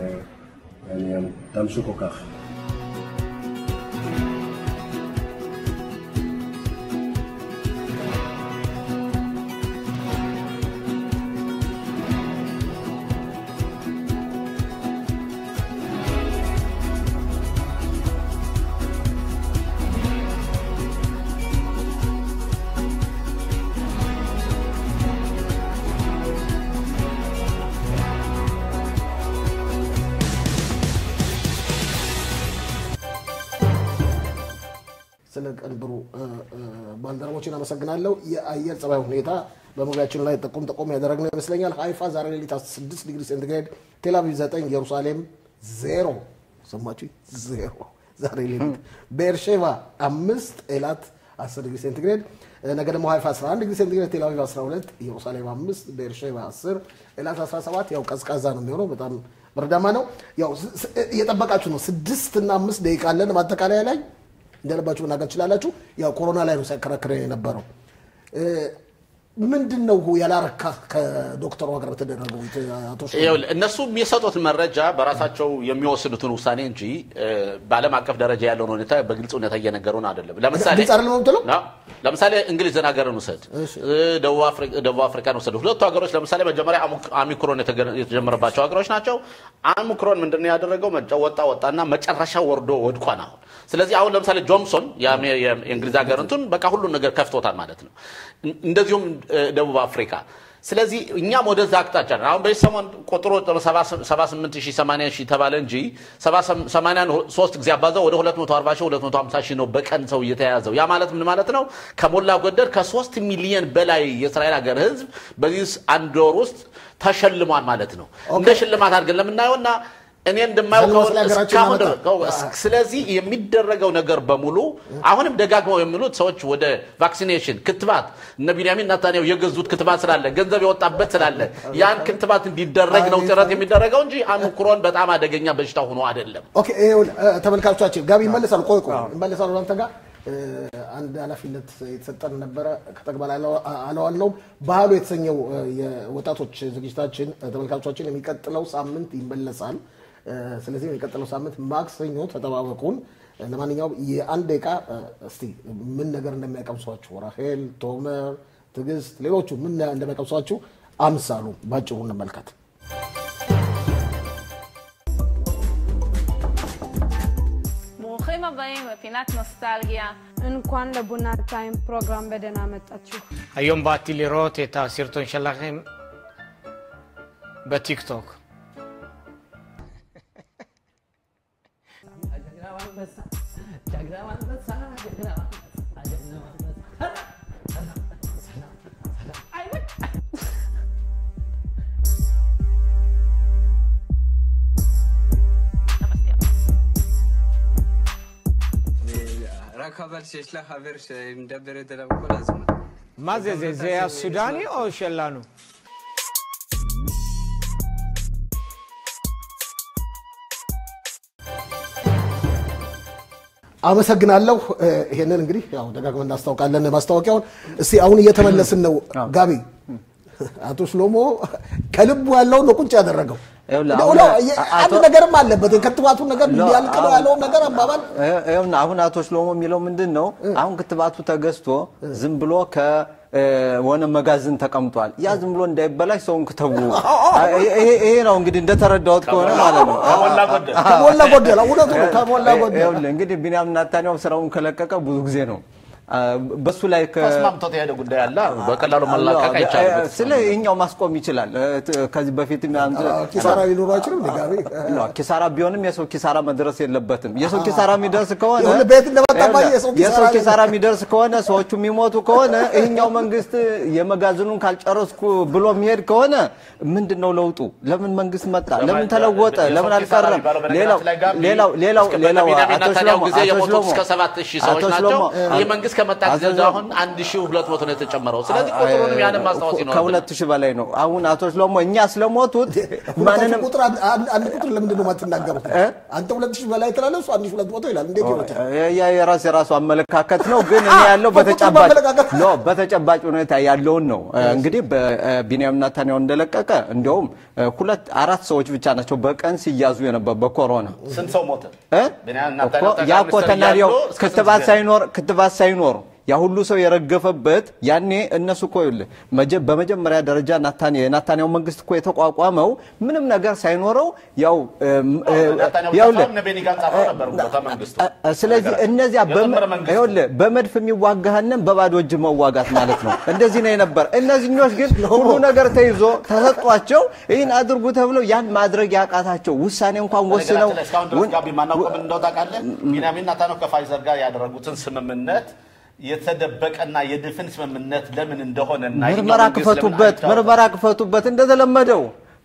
ותמשיכו ככה. ስለ ቅንብሩ እ፣ እ፣ ባልደረቦችን አመሰግናለሁ። የአየር ጸባይ ሁኔታ በመግቢያችን ላይ ጠቆም ጠቆም ያደረግነው ይመስለኛል። ሀይፋ ዛሬ ሌሊት 6 ዲግሪ ሴንቲግሬድ፣ ቴልአቪቭ 9፣ ኢየሩሳሌም ዜሮ ሰማችሁ ዜሮ ዛሬ ሌሊት፣ ቤርሼቫ አምስት ኤላት 10 ዲግሪ ሴንቲግሬድ፣ ነገ ደግሞ ሀይፋ 11 ዲግሪ ሴንቲግሬድ፣ ቴልአቪቭ 12፣ ኢየሩሳሌም 5፣ ቤርሼቫ 10፣ ኤላት 17። ያው ቀዝቃዛ ነው የሚሆነው በጣም በረዳማ ነው። ያው ስ- ስ- እየጠበቃችሁ ነው። ስድስት እና አምስት ደቂቃ አለን ማጠቃለያ ላይ እንደለባችሁ መናገር ትችላላችሁ። ያው ኮሮና ላይ ነው ሲያከራክረን የነበረው። እ፣ ምንድን ነው ያላረካ ከዶክተሩ ጋር በተደረገው አቶ ሽፈራው? ይኸውልህ እነሱ የሚሰጡት መረጃ በራሳቸው የሚወስኑትን ውሳኔ እንጂ እ፣ በዓለም አቀፍ ደረጃ ያለውን ሁኔታ በግልጽ ሁኔታ እየነገሩን አይደለም። ለምሳሌ ግልጽ አይደለም የምትለው? አዎ። ለምሳሌ እንግሊዝን ሀገርን ውሰድ፣ እ፣ ደቡብ አፍሪ- ደቡብ አፍሪካን ውሰድ። ሁለቱ ሀገሮች ለምሳሌ መጀመሪያ አሙ- ኦሚክሮን የተገ- የተጀመረባቸው ሀገሮች ናቸው። ኦሚክሮን ምንድን ነው ያደረገው? መጫ- ወጣ ወጣና መጨረሻ ወርዶ ወድቋን አሁን ስለዚህ አሁን ለምሳሌ ጆንሶን የአሜ- የእንግሊዝ ሀገር እንትን በቃ ሁሉን ነገር ከፍቶታል ማለት ነው። እን- እንደዚሁም እ፣ ደቡብ አፍሪካ ስለዚህ እኛም ወደዛ አቅጣጫ ነን። አሁን በዚህ ሰሞን ቁጥሩ 78 ሺህ 80 ሺህ ተባለ እንጂ 80ን ሶስት ጊዜ አባዛው ወደ 240 ሺህ 250 ሺህ ነው በቀን ሰው እየተያዘው። ያ ማለት ምን ማለት ነው? ከሞላ ጎደል ከሶስት ሚሊየን በላይ የእስራኤል ሀገር ህዝብ በዚህ አንድ ወር ውስጥ ተሸልሟል ማለት ነው። እንደ ሽልማት አድርገን ለምናየውና እኔ እንደማየው ዘንድሮ ስለ ሀገራችን እስካሁን ያመጣ- ድረስ ስለዚህ የሚደረገው ነገር በሙሉ አሁንም ደጋግመው የሚሉት ሰዎች ወደ ቫክሲኔሽን ክትባት እነ ቢንያሚን ናታንያሁ የገዙት ክትባት ስላለ ገንዘብ የወጣበት ስላለ ያን ክትባት እንዲደረግ ነው ጥረት የሚደረገው እንጂ ኦሚክሮን በጣም አደገኛ በሽታ ሆኖ አይደለም። ኦኬ ይኸውልህ፣ እ፣ ተመልካቾቻችን ጋቢ ይመለሳሉ። ቆይ ቆይ ይመለሳሉ። አንተ ጋር እ፣ አንድ ኃላፊነት የተሰጠን ነበረ ከተግባር አለዋልነውም። ባህሉ የተሰኘው እ፣ የወጣቶች ዝግጅታችን እ፣ ተመልካቾቻችን የሚቀጥለው ሳምንት ይመለሳል። እ፣ ስለዚህ የሚቀጥለው ሳምንት ማክሰኞ ተጠባበቁን። እ፣ ለማንኛውም የአንድ ደቂቃ እ፣ እስቲ ምን ነገር እንደሚያቀምሷችሁ ራሄል፣ ቶመር፣ ትዕግስት፣ ሌሎቹ ምን እንደሚያቀምሷችሁ አምሳሉ ባጭሩ እንመልከት። ברוכים הבאים לפינת נוסטלגיה. እንኳን ለቡና ታይም ፕሮግራም በደህና መጣችሁ። היום באתי לראות את הסרטון שלכם בטיקטוק. רק חבל שיש לך חבר שמדברת עליו כל הזמן. מה זה, זה, זה הסודני או שלנו? አመሰግናለሁ። እ፣ ይሄንን እንግዲህ ያው ደጋግመን እናስታውቃለን ማስታወቂያውን። እስቲ አሁን እየተመለስን ነው። ጋቢ አቶ ሽሎሞ ከልቡ ያለውን ነው ቁጭ ያደረገው። ይኸውልህ እንደው አሁን ነው፣ አ- የ- አቶ- አንድ ነገርም አለበት የክትባቱን ነገር ሎ- ሊያልቅ ነው አሁን- ያለውን ነገር አባባል ይኸውና አሁን አቶ ሽሎሞ የሚለው ምንድን ነው? አሁን ክትባቱ ተገዝቶ ዝም ብሎ ከሆነ መጋዘን ተቀምጧል። ያ ዝም ብሎ እንዳይበላሽ ሰውን ክተቡ። ይሄ- ይሄ ነው እንግዲህ እንደተረዳሁት ከሆነ ማለት ነው። ከሞላ ጎደል ከሞላ ጎደል እውነቱ ነው። ከሞላ ጎደል ይኸውልህ እንግዲህ ቢንያም ናታንያሁ ስራውን ከለቀቀ ብዙ ጊዜ ነው። አ፣ በሱ ላይ ከ- ተስማምቶት የሄደ ጉዳይ አለ። በቀላሉ መላቀቅ አይቻልም። ስለ ይሄኛው ማስቆም ይችላል። እ፣ ት- ከዚህ በፊት ኪሳራ ሊኖሩ አይችልም። እንደ ጋቢ ኪሳራ ቢሆንም የሰው ኪሳራ መድረስ የለበትም። የሰው ኪሳራ የሚደርስ ከሆነ የሆነ ቤት እንደመጣባኝ የሰው ኪሳራ የሰው ላይ- ኪሳራ የሚደርስ ከሆነ ሰዎቹ የሚሞቱ ከሆነ ይህኛው መንግስት የመጋዘኑን ካልጨረስኩ ብሎ የሚሄድ ከሆነ ምንድን ነው ለውጡ? ለምን መንግስት መጣ? ለምን ተለወጠ? የሰው ለምን ኪሳራ አልቀረም? የሚባለው ሌላው በነገራችን ላይ ጋቢ ሌላው ሌላው እስከ ሌላው በቢንያሚን አቶ ኔታንያሁ ሽሎሞ ጊዜ አቶ የሞቱት ሽሎሞ እስከ ሰባት ሺህ ሰዎች አቶ ናቸው። ሽሎሞ ይህ መንግስት ከመጣ ጊዜ አቶ አሁን አንድ ሺህ ሁለት መቶ ነው የተጨመረው። ስለዚህ ቁጥሩንም ያንን ማስታወስ ይኖራል። ከሁለት ሺህ በላይ ነው። አሁን አቶ ሽሎሞ እኛ ስለሞቱት ማንንም ቁጥር አንድ- አንድ አንድ ቁጥር ለምንድን ነው የማትናገሩት? አንተ ሁለት ሺህ በላይ ትላለህ፣ እሱ አንድ ሺህ ሁለት መቶ ይላል። እንዴት ይሆናል? ያ የራስ የራሱ አመለካከት ነው። ግን እኔ ያለው በቁጥር በተጨባጭ ማመለካከት ኖ በተጨባጭ ሁኔታ ያለውን ነው። እንግዲህ በቢንያም ናታንያሁ እንደለቀቀ እንዲያውም ሁለት አራት ሰዎች ብቻ ናቸው በቀን ሲያዙ የነበር በኮሮና ስንት ሰው ሞተ? እ? ቢንያም እኮ ናታንያሁ ጠቅላይ ያ እኮ ሚኒስትር ተናሪው እያሉ እስከ ስንት ክትባት ጊዜ? ሳይኖር ክትባት ሳይኖር ያ ሁሉ ሰው የረገፈበት ያኔ እነሱ እኮ ይኸውልህ መጀ- በመጀመሪያ ደረጃ ናታንያ የናታንያሁ መንግስት እኮ የተቋቋመው ምንም ነገር ሳይኖረው ያው እም፣ እ፣ ናታንያሁ ይኸውልህ እነ ቤኒ ጋንዝ አብረው ነበሩ ቤተ መንግስቱ። ስለዚህ እነዚያ በመ- የጥምር መንግስቱ። ይኸውልህ በመድፍ የሚዋጋህንም በባዶ እጅ መዋጋት ማለት ነው። እንደዚህ ነው የነበር። እነዚህኞች ግን ሁሉ ነገር ተይዞ ተሰጧቸው ይህን አድርጉ ተብለው ያን ማድረግ ያቃታቸው ውሳኔ እንኳን ወስነው በነገራችን ላይ እስካሁን ድረስ ጋቢ ማናውቀው ምን እንደው ታውቃለህ? ቢንያሚን ናታንያሁ ከፋይዘር ጋር ያደረጉትን ስምምነት የተደበቀና የድፍን ስምምነት ለምን እንደሆነ እና ምርመራ ክፈቱበት፣ ምርመራ ክፈቱበት እንደተለመደው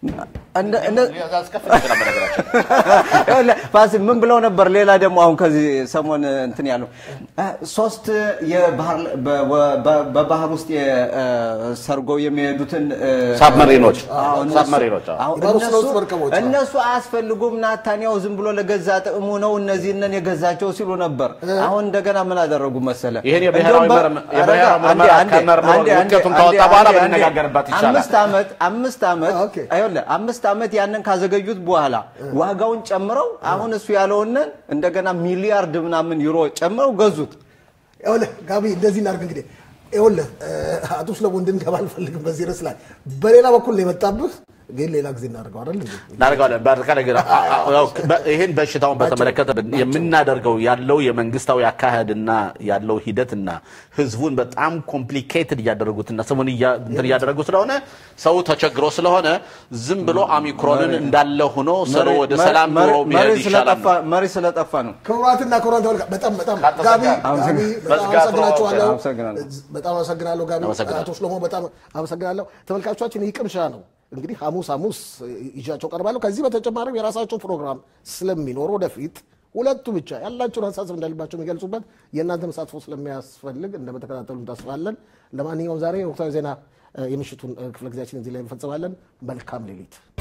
እንደ- እንደ- ያስከፍል ይችላል በነገራችን ይኸውልህ ፋሲል ምን ብለው ነበር? ሌላ ደግሞ አሁን ከዚህ ሰሞን እንትን ያለው እ፣ ሶስት የባህር በ- በ- በባህር ውስጥ የ- እ፣ ሰርገው የሚሄዱትን እ፣ ሳብመሪኖች፣ አዎ፣ እነሱ- ሳብመሪኖች፣ አዎ። አዎ፣ የባህር ውስጥ እነሱ- ለውስጥ መርከቦች፣ አዎ። እነሱ አያስፈልጉም። ናታንያው ዝም ብሎ ለገዛ ጥቅሙ ነው እነዚህንን የገዛቸው ሲሉ ነበር። አሁን እንደገና ምን አደረጉ መሰለ? ይሄን የብሔራዊ እንደውም በ- ምርመ- የብሔራዊ ረጋ፣ ምርመራ አንዴ፣ አንዴ፣ ከመርምሮ አንዴ፣ አንዴ፣ ውጤቱን ካወጣ አንዴ፣ በኋላ አንዴ፣ ብንነጋገርበት ይቻላል። አምስት ዓመት አምስት ዓመት ይኸውልህ አምስት ዓመት ያንን ካዘገዩት በኋላ ዋጋውን ጨምረው አሁን እሱ ያለውንን እንደገና ሚሊያርድ ምናምን ዩሮ ጨምረው ገዙት። ይኸውልህ ጋቢ እንደዚህ እናድርግ እንግዲህ ይኸውልህ እ፣ አቶ ስለሞ እንድንገባ አልፈልግም በዚህ ርዕስ ላይ በሌላ በኩል ነው የመጣብህ ግን ሌላ ጊዜ እናደርገው አይደል እንዴ እናደርገዋለን። በአጠቃላይ ግን አ- አ- ያው በ- ይህን በሽታውን በተመለከተ የምናደርገው ያለው የመንግስታዊ አካሄድና ያለው ሂደትና ህዝቡን በጣም ኮምፕሊኬትድ እያደረጉትና ስሙን እያ- እንትን እያደረጉ ስለሆነ ሰው ተቸግሮ ስለሆነ ዝም ብሎ ኦሚክሮንን እንዳለ ሆኖ ሰው መሪ- ወደ መሪ- ሰላም ኑሮ መሪ- መሪ ቢሄድ ይሻላል ነው። ስለጠፋ- መሪ ስለጠፋ ነው። ክቡራትና ክቡራን ተመልካ በጣም በጣም ጋቢ ጋቢ በጣም መዝጋት ነው። አመሰግናችኋለሁ። አመሰግናለሁ። በጣም አመሰግናለሁ ጋቢ። አመሰግናለሁ። አቶ ሽሎሞ በጣም አመሰግናለሁ። ተመልካቾቻችን ይህ ቅምሻ ነው እንግዲህ ሐሙስ ሐሙስ ይዣቸው ቀርባለሁ። ከዚህ በተጨማሪም የራሳቸው ፕሮግራም ስለሚኖር ወደፊት ሁለቱ ብቻ ያላቸውን ሀሳብ እንዳልባቸው የሚገልጹበት የእናንተ መሳትፎ ስለሚያስፈልግ እንደምትከታተሉ እንታስባለን። ለማንኛውም ዛሬ ወቅታዊ ዜና እ፣ የምሽቱን እ፣ ክፍለ ጊዜያችን እዚህ ላይ እንፈጽማለን። መልካም ሌሊት